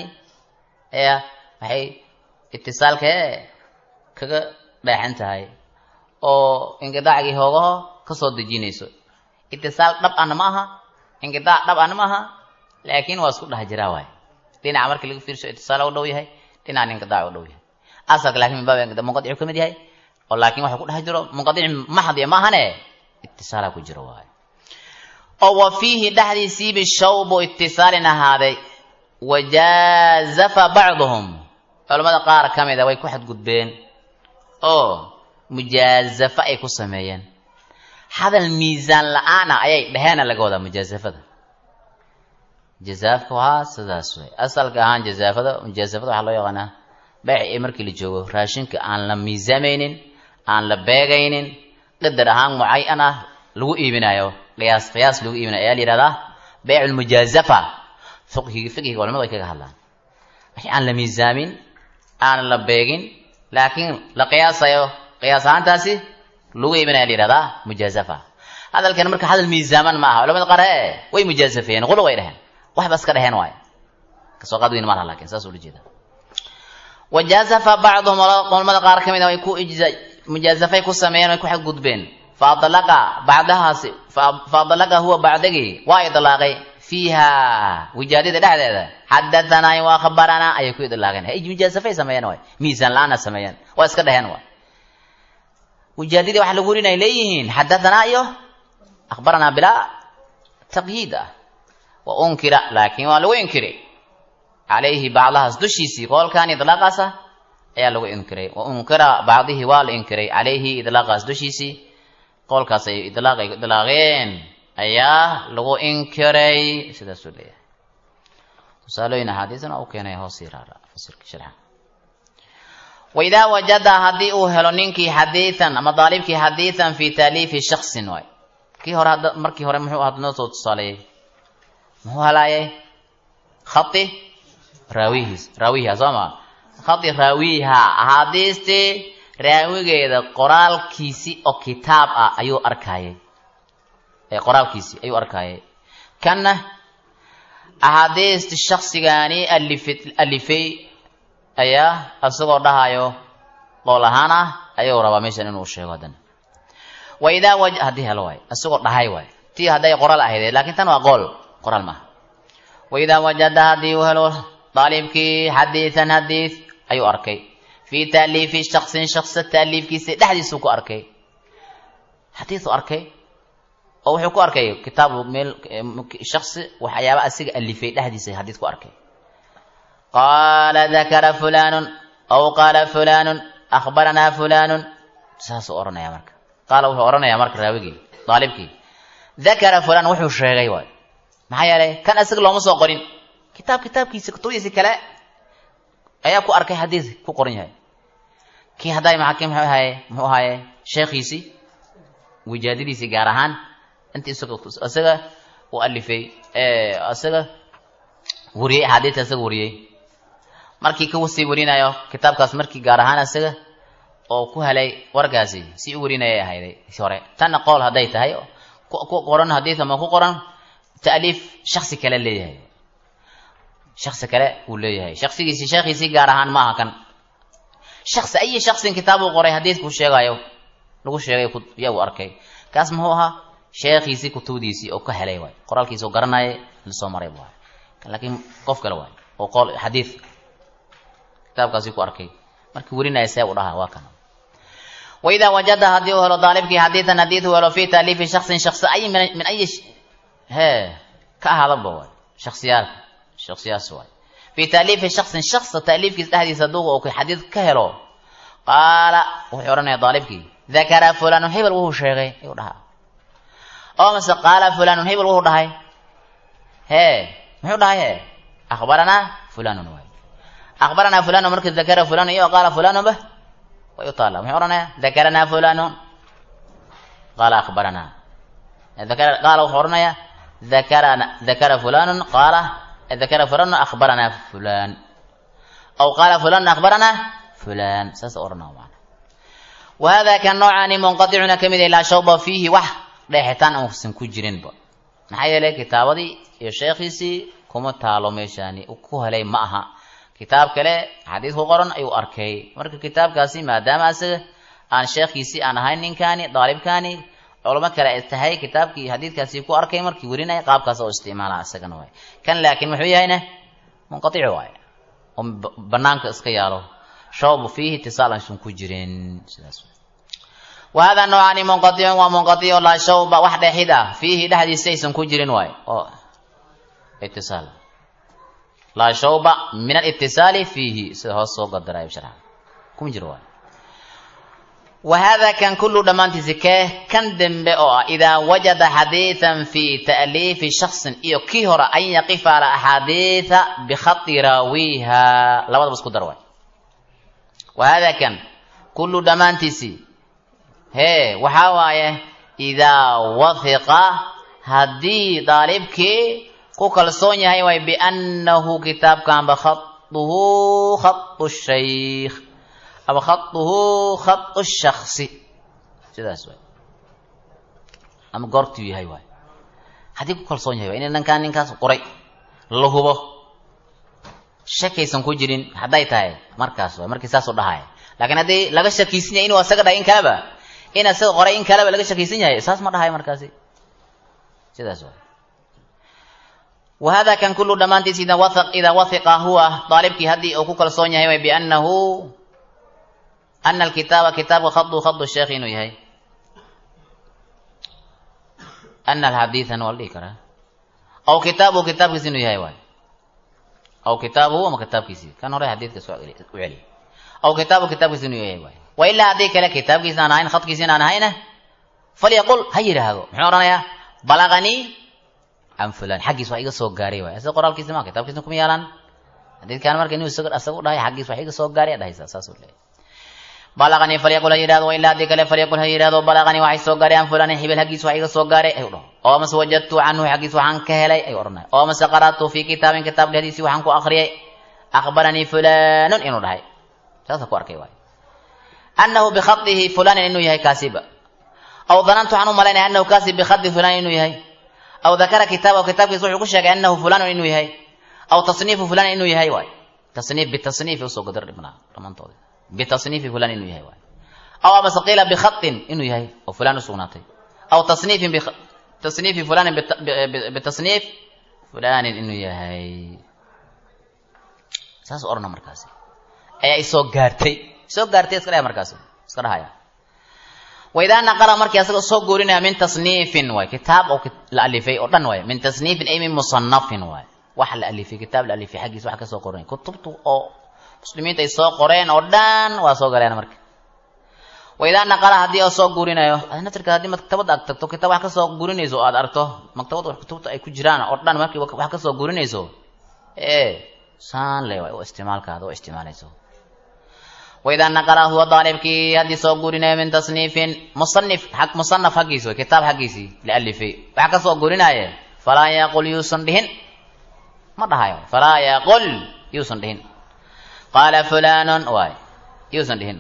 ayaa waxay itisaalka hee kaga dheexan tahay oo inqidaacgii hoogaho kasoo dejinayso itisaal dhab ana ma aha inqidaac dhab ana ma aha laakiin waa isku dhex jiraa waay dhinaca markii laga fiirso itisaal u dhow yahay dhinacan inqidaac u dhow yahay asalka lakin min baab munqadicu ka mid yahay oo laakin waxa ku dhex jiro munqadic maxdiya ma ahane itisaalaa ku jiro waay oo wa fiihi dhexdiisiibi shawbu itisaalin ahaaday wajaazafa bacduhum culamada qaar ka mida way ku xadgudbeen oo mujaazafa ay ku sameeyeen hadal miisaan la-aana ayay dheheena laga wadaa mujaazafada jazaafka waa sidaas wey asalka ahaan jazaafada mujaazafada waxaa loo yaqaanaa beec ee markii la joogo raashinka aan la miisaamaynin aan la beegaynin qadar ahaan mucayan ah lagu iibinayo qiyaas qiyaas lagu iibinayo ayaa la yihahdaa beyc lmujaazafa fiqhiga fiqhiga culamadu ay kaga hadlaan wixii aan la miisaamin aan la beegin laakiin la qiyaasayo qiyaas ahaantaasi lagu iibinaya la yihahdaa mujaazafa hadalkan marka hadal miisaaman ma aha culamada qaar e way mujaazafeeyeen qulu way dheheen waxba iska dheheen waayo kasoo qaad weyn ma laha lakin saas ula jeeda wajaazafa bacduhum culamada qaar ka mid a way ku ijza mujaazafay ku sameeyeen way ku xadgudbeen faadlaqa bacdahaasi faadlaqa huwa bacdagii waa idlaaqay fiiha wijaadida dhexdeeda xadathanaay wa akhbaranaa ayay ku idlaaqeen hay mujaazafay sameeyeen waay miisaan la-aana sameeyeen waa iska dheheen waay wijaadidii waxa lagu warinay leeyihiin xadahanaa iyo akhbaranaa bilaa taqyiid ah wa unkira laakiin waa lagu inkiray calayhi bacdahaas dushiisii qoolkan idlaaqaas ah ayaa lagu inkiray wa unkira bacdihi waa la inkiray calayhi idlaaqaas dushiisii qoolkaas ay idlaaqay idlaaqeen ayaa lagu inkiray sidaasuu leeyahay tusaalooyin axaadiisna u keenay hoos yaraara fasirka sharxa waidaa wajada haddii uu helo ninkii xadiian ama daalibkii xadiian fi taaliifi shaksin waay kii hore hadda markii hore muxuu ahaa noo soo tusaaleeyey muxuu halaayay khati raawihiis raawiha soo ma khati raawiha axaadiistii raawigeeda qoraalkiisi oo kitaab ah ayuu arkaayay ee qoraalkiisii ayuu arkaayay kanna axaadiisti shaksigaani alifi alifay ayaa isagoo dhahayo qool ahaan ah ayuu rabaa meeshan inuu sheego haddana wa idaa waj haddii helo waay isagoo dhahay waay tii hadday qoraal ahaydee laakiin tan waa qool qoraal maaha wa idaa wajada haddii uu helo daalibkii xadiidan xadiid ayuu arkay fii taaliifi shaksin shaksa taaliifkiisa dhexdiisuu ku arkay xadiisu arkay oo wuxuu ku arkay kitaab meel shaksi waxyaaba asiga alifay dhexdiisa xadiid ku arkay qaala dakara fulanun aw qaala fulanun akhbaranaa fulanun saasuu odhanaya marka qaala wuxuu odhanayaa marka raawigii daalibkii dakara fulan wuxuu sheegay waay maxaa yeelay kan isaga looma soo qorin kitaab kitaabkiisa kutubdiisi kale ayaa ku arkay xadiis ku qoran yahay kii hadday maxakim muxuu ahaye muxuu ahaaye sheekhiisii wijaadadiisii gaar ahaan intii isaga isaga u alifay isaga wariyey axaadiista isaga wariyey markii ka sii warinayo kitaabkaas markii gaar ahaan isaga oo ku helay warkaasi si u warinayay ahayday hore tanna qool hadday tahay ku qoran xadiis ama ku qoran ta'liif shaksi kale leeyahay shaksi kale uu leeyahay shaksigiisii sheekhiisii gaar ahaan ma aha kan shaksi ayi shaksin kitaab uu qoray xadiidkuu sheegayo lagu sheegay yaa uu arkay kaas muxuu ahaa sheekhiisii kutubdiisii oo ka helay waay qoraalkiisi oo garanayay lasoo maray waay laakiin qof kale waay oo qool xadiid kitaabkaasi ku arkay markii werinaya see u dhaha waa kana waidaa wajada haddii uu helo daalibkii xadiidan xadiid uu helo fi taaliifi shaksin shaksi ay min ayi he ka ahaadaba waay shaksiyaalka shaksiyaas waay fi taaliifi shaksin shaksa taaliifkiisa dhexdiisa hadduu uu xadiid ka helo qaala wuxuu odhanaya daalibkii dakara fulanun hebel wuxuu sheegay ayuu dhahaa oo mase qaala fulanun hebel wuxuu dhahay hee muxuu dhahay he akhbaranaa fulanun waay akhbaranaa fulanun marka dakara fulanun iyo qaala fulanun ba way u taalla muxuu odhanaya dakaranaa fulanun qaala akhbaranaa dakara qaala wuxuu odhanaya dakarana dakara fulanun qaala dakara fulanun akhbaranaa fulan aw qaala fulanun akhbaranaa fulan saas odhanaa macna wahada kan noocaani munqaticuna ka mid ah laa shawba fiihi wax dheexitaan uusan ku jirinba maxaa yeelay kitaabadii iyo sheekhiisii kuma taalo meeshaani ku helay ma aha kitaab kale xadiid ku qoran ayuu arkay marka kitaabkaasi maadaama isaga aan sheekhiisii aan ahayn ninkaani daalibkaani culamo kale ay tahay kitaabkii xadiidkaasi ku arkay markii werinaya qaabkaas oo isticmaala isagana waay kan laakiin muxuu yahayna munqatici waay oo banaanka iska yaalo shawbu fiihi itisaal aysan ku jirin sidaas wahada noocaani munqaticun waa munqatic oo laa shawba wax dheexid ah fiihi dhexdiisa aysan ku jirin waay oo itisaal laa shawba min alitisaali fiihi sida hoos soo gadarayo sharxa kuma jiro waay wahada kan kullu dhammaantiisi kee kan dembe oo ah idaa wajada xadiidan fi ta'liifi shaksin iyo kii hore an yaqifa ala axaadiida bikhati raawiha labadaba isku dar waay wahada kan kullu dhammaantiisi hee waxaa waaye idaa wahiqa haddii daalibkii ku kalsoon yahay waay biannahu kitaabkanba khatuhu khatu shaykh ama khatuhu khatu shaksi sidaas waay ama goortuu yahay waay haddii ku kalsoon yahay waa in dhankaan ninkaas qoray la hubo shakaysan ku jirin hadday tahay markaas waay markii saasuu dhahaya laakiin haddii laga shakiysan yahay inuu asaga dhahay in kaleba in asaga qoray in kaleba laga shakiysan yahay saas ma dhahayo markaasi sidaas waay wahada kan kullu dhammaantiis ida wa idaa wahiqa huwa daalibkii haddii uu ku kalsoon yahay way biannahu ana alkitaaba kitaabka khadu khadu sheekh inuu yahay ana alxadiidan waa la dhihi karaa aw kitaabuhu kitaabkiisi inuu yahay waay aw kitaabuhu ama kitaabkiisii kan hore xadiidka soo u celiy aw kitaabuhu kitaabkiisi inuu yahay waay wa ilaa haddii kale kitaabkiisa aan ahayn khadkiisa aan ahayna falyaqul ha yidhaahdo muxuu odhanayaa balaganii can fulan xaggiis wax iga soo gaaray waay isaga qoraalkiisa ma kitaabkiisna kuma yaalaan xadiidkaan marka inuu isaga asaga u dhahay xaggiis wax iga soo gaaray dhahaysa saasuu leeyahy balaganii falyaqul ha yidhahdo wa ilaa haddii kale falyaqul ha yidhahdo balaganii waxay soo gaaray an fulanin hibil xaggiis wax iga soo gaaray ayuu dhaho oo mase wajadtu canhu xaggiis waxaan ka helay ayuu odhanaya oo mase qara'tu fii kitaabin kitaab dhexdiisii waxaan ku akhriyay akhbaranii fulanun inuu dhahay saasa ku arkay waay annahu bikhadihi fulanin inuu yahay kaasiba aw danantu waxaan u malaynaya annahu kaasi bikhadi fulanin inuu yahay aw dakara kitaabahu kitaabkiisa wuxuu ku sheegay annahu fulanun inuu yahay aw tasniifu fulanin inuu yahay waay tasniif bitasniifi usoo gadar dhibnaa dhammaantooda bitasniifi fulan inuu yahay waay aw amase qiila bikhatin inuu yahay oo fulan usugnaatay aw tasniifin tasniifi fulanin bitasniif fulanin inuu yahay saas odhana markaasi ayaa isoo gaartay isoo gaartay iska dhaya markaasi iska dhahaya waidaa naqala markii asaga soo goorinaya min tasniifin waay kitaab oo la alifay oo dhan waay min tasniifin ay min musanafin waay wax la alifay kitaab la alifay xaggiisa wax ka soo qorinaya kutubtu oo muslimiinta ay soo qoreen oo dhan waa soo galeen marka waidaa naqala haddii oo soo guurinayo naftirka haddii maktabadda aad tagto kitaab wax kasoo guurinayso oo aad aragto maktabadda wax kutubta ay ku jiraan oo dhan markii wax kasoo guurinayso ee saan le waay oo isticmaalkaada oo isticmaalayso waidaa naqala huwa daalibkii haddii soo guurinayo min tasniifin musanif ag musanaf xaggiisi way kitaab xaggiisii la alifay wax kasoo guurinaaye falaa yaqul yuusan dhihin ma dhahayo falaa yaqul yuusan dhihin qaala fulanun waay yuusan dhihin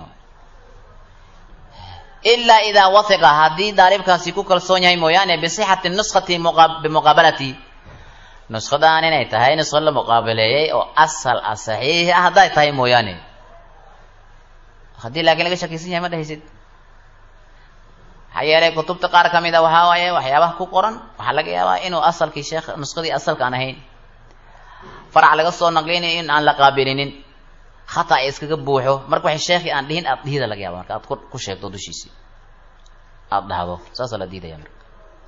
ilaa idaa wahiqa haddii daalibkaasi ku kalsoon yahay mooyaane bisixati nuskati bimuqaabalati nuskadaan inay tahay nusko la muqaabaleeyey oo asal ah saxiix ah hadday tahay mooyaane haddii laakiin laga shakiysan yahay ma dhahaysid maxaa yeelay kutubta qaar ka mid a waxaa waaye waxyaabaha ku qoran waxaa laga yaabaa inuu asalkii sheekh nuskadii asalka aan ahayn farac laga soo naqlinayo in aan la qaabilinin khata ay iskaga buuxo marka waxay sheekhi aan dhihin aad dhihida laga yaaba marka aad ku sheegto dushiisii aada dhahdo saasaa la diidaya marka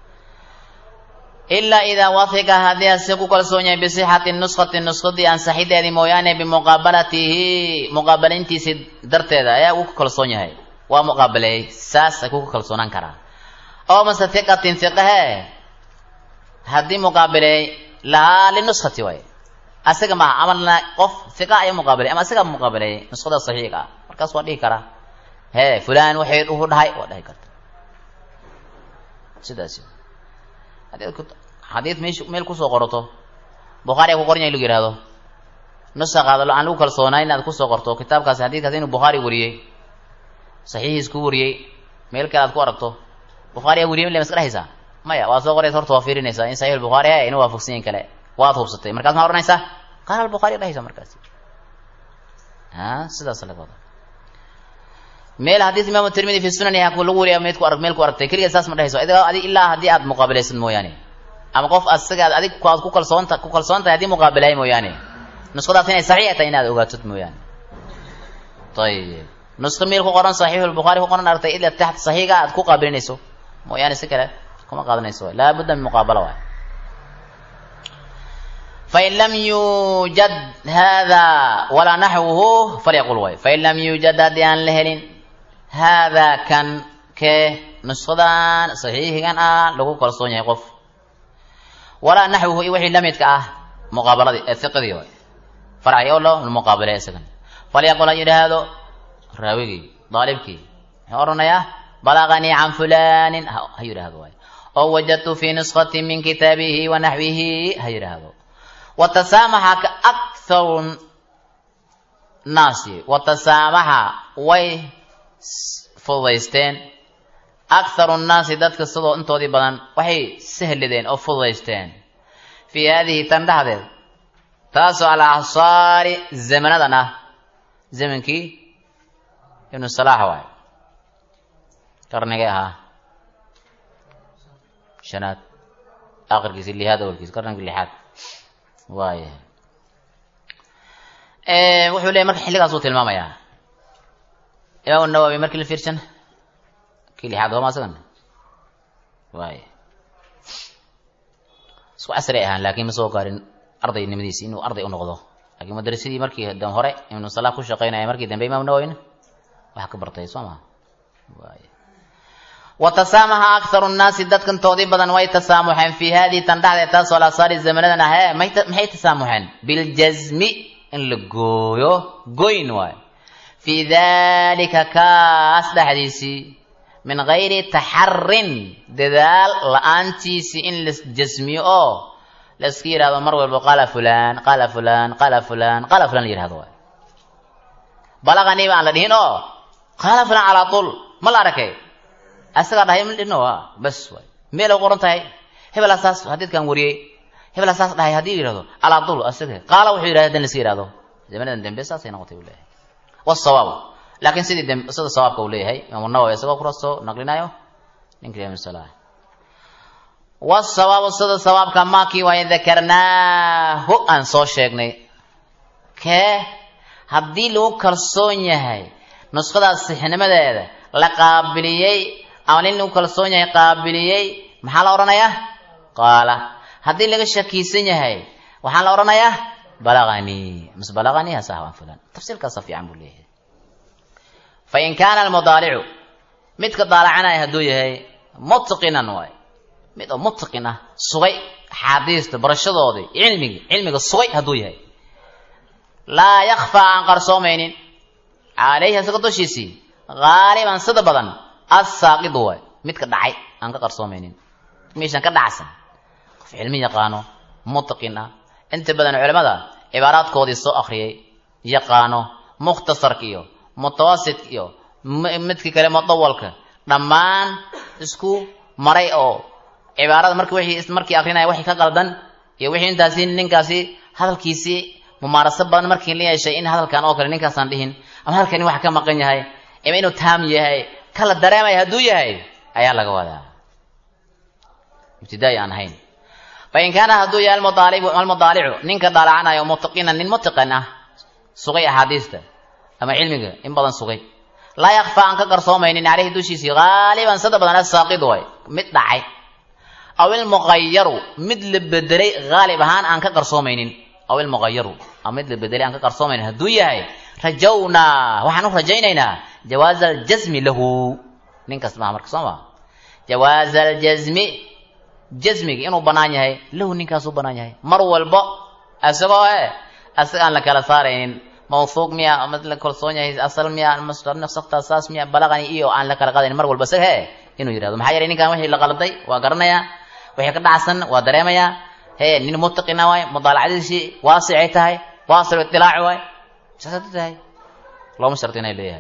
ilaa idaa wahiqa haddii ase ku kalsoon yahay bisixati nuskati nuskadii ansaxideedii mooyaane bimuqaabalatihi muqaabalintiisii darteeda ayaa uu ku kalsoon yahay waa muqaabaleeyey saas ay kuku kalsoonaan karaa oo mase hiqatin hiqahe haddii muqaabaleey lahaa linuskati waay asaga maaha amalna qof hiqa ayaa muqaabaley ama asagaa muqaabaleeyey nuskada saxiiga ah markaas waa dhihi karaa hee fulan waxay uhu dhahay waa dhahi karta sidaas xadiid mesh meel kusoo qorato bukhaari a ku qoran yahay lagu yihahdo nusaqaada aan lagu kalsoonaa inaad kusoo qorto kitaabkaasi xadiidkaas inuu bukhaari wariyey saxiixiis ku wariyey meel kale aad ku aragto bukhaari a wariyey ma iska dhehaysaa maya waa soo qoraysa horta waa fiirinaysaa in saxiix bukhaari he ina waafaqsan yahin kale waad hubsatay markaas maa odhanaysaa qaala albukhaari dhehaysa markaasi a sidaas laga wada meel xadiis imaamu tirmidi fi sunani ha lagu wariya meed ku arag meel ku aragtay keligeed saas ma dhehayso adi ilaa haddii aad muqaabilaysid mooyaane ama qof asagaad adig aad ku kalsoonta ku kalsoon tahay haddii muqaabilahay mooyaane nuskhadaas inay saxiix tahay inaad ogaatid mooyaane ayib nuska meel ku qoran saxiixu lbukhaari ku qoran aragtay ila taxta saxiiga aad ku qaabilinayso mooyaane si kale kuma qaadanayso waay laa budda min muqaabala waay fain lam yuujad hada walaa naxwuhu falyaqul waay fain lam yuujad haddii aan la helin haadaa kan kee nushadan saxiixigan ah lagu kalsoon yahay qof walaa naxwuhu iyo wixii lamidka ah muqaabaladii ee hiqadii waay farci oo loo muqaabalay isagan falyaqul ha yidhaahdo raawigii daalibkii muxuu odhanayaa balaganii can fulanin ha yidhaahdo waay oo wajadtu fi nuskhati min kitaabihi wa naxwihi ha yidhaahdo watasaamaxa ka akharu naasi watasaamaxa way fududaysteen akharu nnaasi dadka sidoo intoodii badan waxay sahladeen oo fududaysteen fii haadihi tan dhexdeed taasoo al acsaari zamanadan ah zamankii ibnu salaax waay qarnigay ahaa shanaad akhirkiisi lixaad awalkiisi qarnigii lixaad waaya wuxuu leeyay marka xilligaasuu tilmaamayaa imaam nawowi markii la fiirsan kii lixaad hooma asagan waaya isku casri ahaan laakiin ma soo gaarin ardaynimadiisi inuu arday u noqdo laakiin madrasadii markii dan hore ibnu salaah ku shaqaynaya markii dambe imaam nawowina wax ka bartay soo maha waaya watasaamaha akharu nnaasi dadkantoodii badan way tasaamuxeen fii haadihi tan dhexdeed taasoo lasaari zamanadan ah ee maxay tasaamuxeen biljazmi in la gooyo goyn waayo fii dalika kaas dhexdiisii min gayri taxarin dadaal la-aantiisii in la jasmiyo oo laiska yidhahdo mar walba qaala fulan qaala fulan qaala fulan qaala fulan la yidhahdo waay balaqanii baan la dhihin oo qaala fulan calaa tul ma la arkay asagaa dhahay ma dhino a bas waay meel ay qoran tahay hebel asaas hadiidkan wariyey hebel asaas dhahay haddii yidhahdo calaa tul asaga qaala wuxuu yidhahda hadan laiska yidhahdo zamanadan dambe saasay noqotay buu leeyahay wasawaab laakiin sidii sida sawaabka uu leeyahay imaamu nawowi isagoo kurasoo naqlinayo ninka ibn salah wasawaabu sida sawaabka maakii waaye dakarnaahu aan soo sheegnay kee haddii lagu kalsoon yahay nuskhadaas sixnimadeeda la qaabiliyey ama nin lagu kalsoon yahay qaabiliyey maxaa la odhanayaa qaala haddii laga shakiisan yahay waxaa la odhanayaa balaganii mise balaganii hasahwan fulan tafsiirkaasa fiican buu leeyahay fain kaana almudaalicu midka daalacanaya hadduu yahay mutqinan waay mid oo mutqin ah sugay axaadiista barashadoodii cilmigii cilmiga sugay hadduu yahay laa yakfaa aan qarsoomaynin calayhi asaga dushiisii haaliban sida badan assaaqidu waay midka dhacay aan ka qarsoomaynin meeshan ka dhacsan qof cilmi yaqaano mutqin ah inta badan culamada cibaaraadkoodii soo akriyay yaqaano mukhtasarka iyo mutawasit iyo midka kale mudawalka dhammaan isku maray oo cibaarada marki wixii markii akrinaya wixii ka qaldan iyo wixii intaasi ninkaasi hadalkiisii mumaaraso badan markii la yeeshay in hadalkan oo kale ninkaasaan dhihin ama hadalkani waxa ka maqan yahay ama inuu taam yahay kala dareemaya hadduu yahay ayaa laga wadaa ibtidaai aan ahayn fain kaana hadduu yahay almudaalibu almudaalicu ninka daalacanayo mutaqinan nin mutiqan ah sugay axaadiista ama cilmiga in badan sugay laa yakfaa aan ka qarsoomaynin caleyhi dushiisii haaliban sada badan asaaqidu way mid dhacay aw ilmuqayaru mid la bedelay haalib ahaan aan ka qarsoomaynin aw ilmuqayaru ama mid la bedelay aan ka qarsoomaynin hadduu yahay rajawnaa waxaan u rajaynaynaa jawaaza aljasmi lahu ninkaas maha marka soo maa jawaaza aljasmi jasmigi inuu bannaan yahay lahu ninkaasuu bannaan yahay mar walbo isagoo e isaga aan la kala saaraynin mawhuuq miya mid la kalsoon yahay asal miya nafsakta saas miya balaqani iyo aan la kala qaadayn mar walba isaga he inuu yidhahdo maxaa yeelay ninkan wixii la qalday waa garanayaa wixii ka dhacsan waa dareemayaa he nin mutaqina waay mudaalacadiisii waasicay tahay waasic itilaaci waay saasadu tahay looma sharti inay leeyahay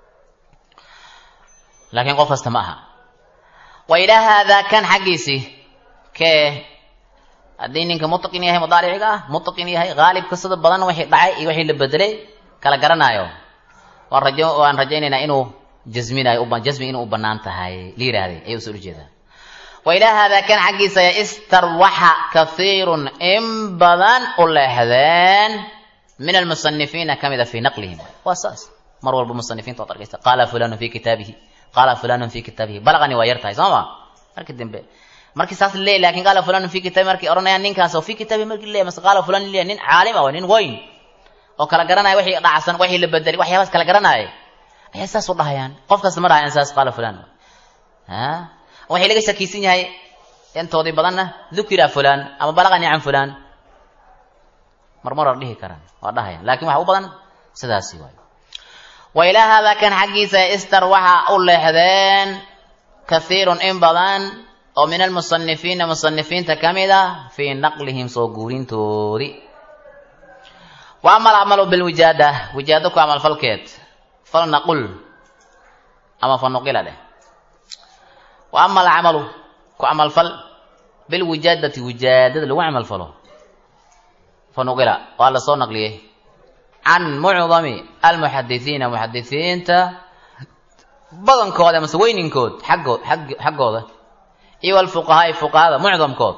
laakiin qof kasta ma aha wa ilaa haadaa kan xaggiisii kee haddii ninka mutaqin yahay mudaaliciga ah mutaqin yahay haalibka sida badan wixii dhacay iyo wixii la bedelay kala garanaayo waan rajo waan rajaynaynaa inuu jasminayo jasmi inuu u banaan tahay la yihahday ayay usoo ujeedaa wa ilaa haadaa kan xaggiisa ya istarwaxa kathiirun in badan u leexdeen min almusanifiina ka mida fii naqlihim waa saas mar walba musanifiinta waad arkaysa qaala fulanu fi kitaabihi qaala fulanu fi kitaabihi balaqani waa yar tahay soo ma markii dambe markii saas leey lakin qaala fulanu fi kitaabi markay odhanayaan ninkaas oo fi kitaabi markii leey mase qaala fulan leey nin caalim ah waa nin weyn oo kala garanaya wixii dhacsan wixii la bedelay waxyaabaas kala garanaya ayay saas u dhahayaan qof kasta ma dhahayaan saas qaala fulan ha waxay laga shakiisan yahay intoodii badanna dukira fulan ama balaqani can fulan marmar waa dhihi karaan waa dhahayaan lakin waxa u badan sidaasi waayo wa ilaa haadaa kan xaggiisa istar waxa u leexdeen kathiirun in badan oo min almusanifiina musanifiinta ka mid ah fii naqlihim soo guurintoodii wa ama alcamalu bilwijaada wijaado ku camalfalkeed fal naqul ama fa nuqila dheh wa ama alcamalu ku camalfal bilwijaadati wijaadada lagu camalfalo fa nuqila waa la soo naqliyey can mucdami almuxadisiina muxadisiinta badankooda amase weyninkood xaggood xaggooda iyo alfuqahaai fuqahada mucdamkood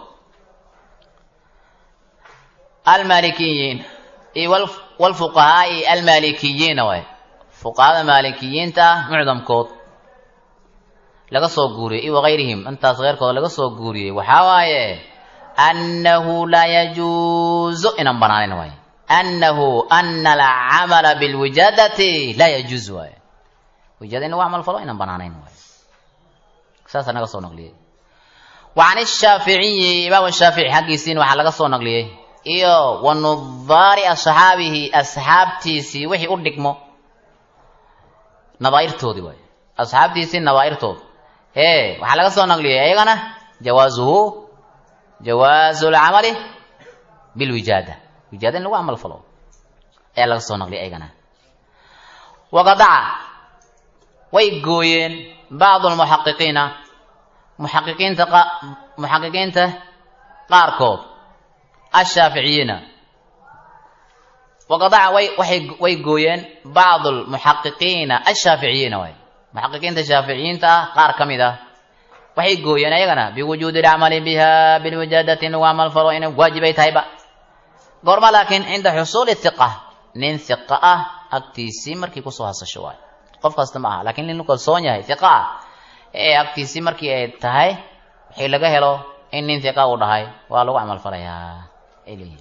almalikiyiin iyo walfuqahaai almalikiyiina waay fuqahada maalikiyiinta ah mucdamkood laga soo guuriyey iyo wagayrihim intaas keyrkooda laga soo guuriyey waxaa waaye annahu laa yajuuzu inaan banaaneyn waay annahu ana alcamala bilwijaadati laa yajuuz waay wijaada in lagu camal falo inaan banaanayn waay saasaa naga soo naqliyey wa can ishaaficiyi imaam shaafici xaggiisiina waxaa laga soo naqliyey iyo wa nudaari asxaabihi asxaabtiisii wixii u dhigmo nadaairtoodii waay asxaabtiisii nadaairtood ee waxaa laga soo naqliyey ayagana jawaasuhu jawaazu lcamali bilwijaada wijaada in lagu camal falo ayaa laga soo naqliyay ayagana waqadaca way gooyeen bacdu lmuxaqiqiina muxaqiqiinta muxaqiqiinta qaarkood ashaaficiyiina waqadaca way waxay way gooyeen bacdu lmuxaqiqiina ashaaficiyiina waay muxaqiqiinta shaaficiyiinta ah qaar ka mid ah waxay gooyeen ayagana biwujuudi alcamali biha bilwijaadati in lagu camal falo inay waajibay tahayba goorma laakiin cinda xusuuli hiqa nin hiqa ah agtiisii markii kusoo hasasho waay qof kasta ma aha lakin nin kalsoon yahay hiqa ah ee agtiisii markii ay tahay waxay laga helo in nin hiqa uu dhahay waa lagu camal falayaa ay leeyihin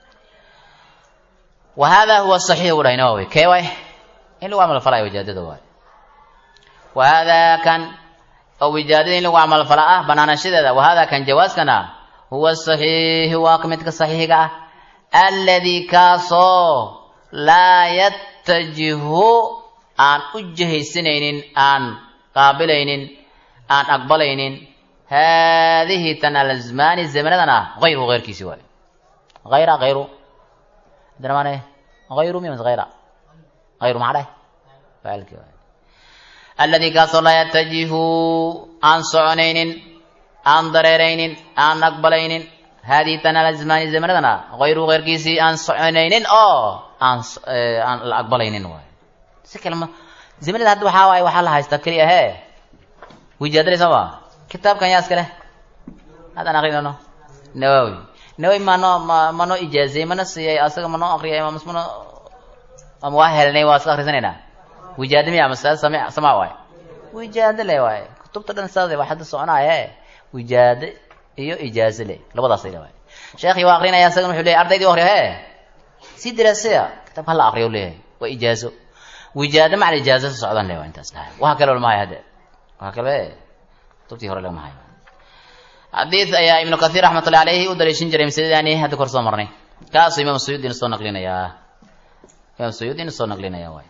wa hada huwa saxiix u dhahay nawawi kee waay in lagu camal falaya wijaadada waay wa hada kan oo wijaadada in lagu camal fala ah banaanashadeeda wa hada kan jawaaskana huwa saxiixu waa midka saxiixiga ah alladii kaasoo laa yattajihu aan u jihaysanaynin aan qaabilaynin aan aqbalaynin haadihi tan alazmaani zamanadan ah hayru heyrkiisi waayo hayra hayru dramane hayru miya mase hayra hayru maxaa dhahay faalki waayo alladii kaasoo laa yattajihu aan soconaynin aan dareeraynin aan aqbalaynin haadihi tan alazmaani zamanadan ah hayru heyrkiisii aan soconaynin oo aan aan la aqbalaynin waayo si kalema zamanada hadda waxaa waaye waxaa la haystaa keliya he wijaadale soo ma kitaabkan yaa iska leh haddaan akrinano nawawi nawawi manoo ma manoo ijaaziyey mana siiyey asaga manoo akriyay mas mano ama waa helnay waa iska akrisanaynaa wijaada miya mase sami samaa waaye wijaado le waaye kutubta dhan saas waa hadda soconaaye wijaado iyo ijaazo le labadaas le waaye sheekhi waa akrinaya asagan wuxuu leyahy ardaydii akriyo he si diraaseya kitaabka hala akriyo leeyahay waa ijaazo wijaado macal ijaazo socdan le waa intaas dhahay waxa kale lama hayo hadde waxa kale kutubtii hore lama hayo xadiid ayaa ibnu kathiir raxmatullahi alayhi u daliishin jiray masaladaani hadda kor soo marnay kaasuu imaam suyuudina soo naqlinayaa imaam suyuudina soo naqlinaya waay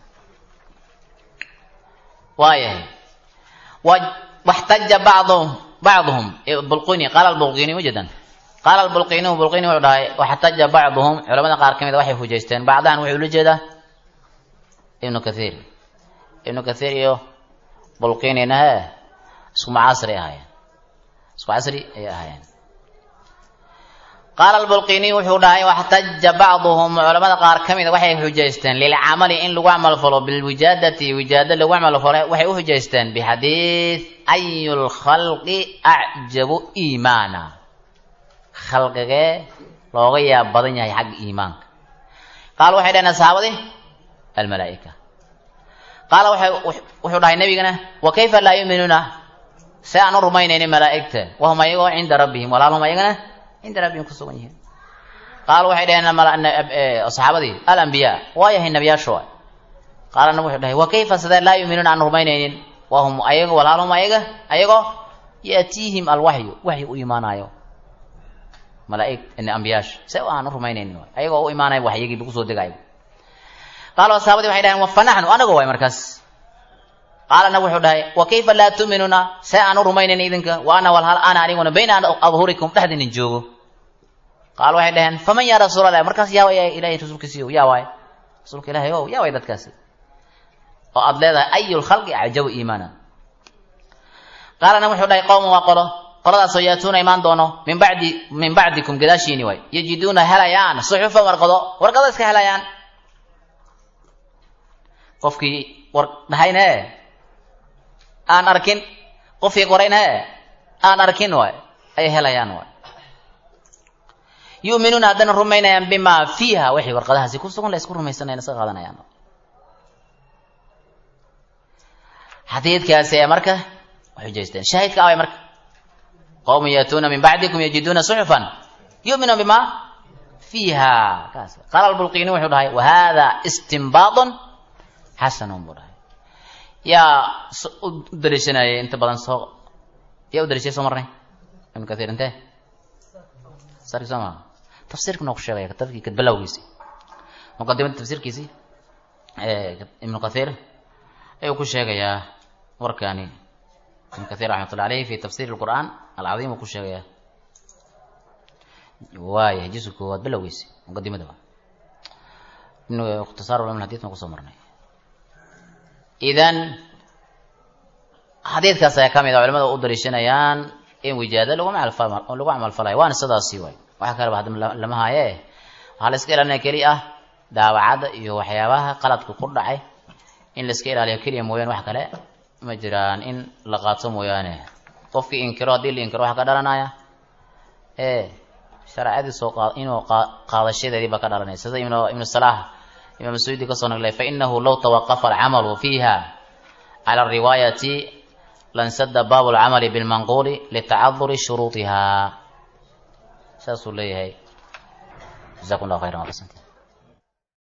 waayahay waxtaja bacduhum bacduhum bulqini qaala albulqini wajadan qaala albulqini bulqini wuxuu dhahay waxtaja bacduhum culamada qaar ka mid a waxay hujaysteen bacdahan wuxuu ula jeedaa ibnu kathiir ibnu kathiir iyo bulqinina he isku macaasri ahaayeen isku casri ayay ahaayeen qaala albulqiniy wuxuu dhahay waxtaja bacduhum culamada qaar ka mida waxay xujaysteen lilcamali in lagu camal falo bilwijaadati wijaada lagu camal falo waxay u xujaysteen bixadiid ayu lkhalqi acjabu iimaana khalqigee looga yaab badan yahay xagga iimaanka qaal waxay dhaheen asxaabadii almalaa'ika qaala wuxuu dhahay nebigana wa kayfa laa yuuminuuna se aan u rumaynaynin malaa'igta wahum ayagoo cinda rabbihim walaalhum ayagana cinda rabbihim ku sugan yihiin qaala waxay dhaheen saxaabadii alambiyaa waa yahay nebiyaashu waay qaala nabig wuxuu dhahay wa kayfa sidee laa yuuminuuna aan rumaynaynin wahum ayago walaalhum ayaga ayagoo yaatiihim alwaxyu waxyi u imaanayo malaaig ambiyaasha se aan u rumaynaynin waay ayagoo u imaanaya waxyigii lagu soo degayo qaala saxaabadii waxay dhaheen fa naxnu anago waay markaas qaala nabig wuxuu dhahay wa kayfa laa tuuminuuna see aan u rumaynayn idinka wa ana walhal ana aniguna bayna adhurikum dhexdinin joogo qaal waxay dhaheen faman yaa rasuul allah markaas yaa waay ilahay rasuulkiisiyo yaa waay rasuulka ilahay o yaa waay dadkaasi oo aada leedahay ayu lkhalqi acjabu iimaana qaala nabig wuxuu dhahay qowman waa qolo qoladaasoo yaatuuna imaan doono min bacdi min bacdikum gadaashiini waay yajiduuna helayaan suxufan warqado warqado iska helayaan qofkii war dhahayne aan arkin qofkii qorayne aan arkin waay ay helayaan waay yu'minuuna haddana rumaynayaan bimaa fiiha waxay warqadahaasi ku sugan la isku rumaysanayan iska qaadanayaan xadiidkaasi ee marka xujaysteen shaahidka away marka qowmun yaatuuna min bacdikum yajiduuna suxufan yu'minuuna bimaa fiiha kaas qaala albulqiini wuxuu dhahay wa hada istinbaadun xasanun buu dhahay yaa u daliishanayay inta badan soo yaa u daliishay soo marnay ibnu kathiir intee sarki soo maa tafsiirka noo ku sheegaya kitabkii kadbalawgiisi muqadimada tafsiirkiisii ibnu kathiir ayuu ku sheegayaa warkani ibnu kathiir raxmatullah aleyh fi tafsiir lqur'aan alcadiim uu ku sheegayaa waaya juska koowaad balowgiisi muqadimada ibnu ikhtisaar ulum hadith ma kusoo marnay idan xadiidkaas ayaa ka mid a culimada u daliishanayaan in wijaado lagu lagu camalfalayo waana sidaasi waay waxa kaleba hadda lama haaye waxaa la iska ilaalinaya keli ah daawacadda iyo waxyaabaha qaladka ku dhacay in la iska ilaaliyo keliya mooyaane wax kale ma jiraan in la qaato mooyaane qofkii inkiro haddii la inkiro waxa ka dhalanaya ee shareecadii soo qa inuu qaadashadeedii baa ka dhalanaysa sida ibnu ibnu salaah imaam suyuudi kasoo naglay fainahu law tawaqafa alcamalu fiiha cala ariwaayati lansada baabu lcamali bilmanquuli litacaduri shuruudiha saasuu leeyahay jazakum llah khayran waa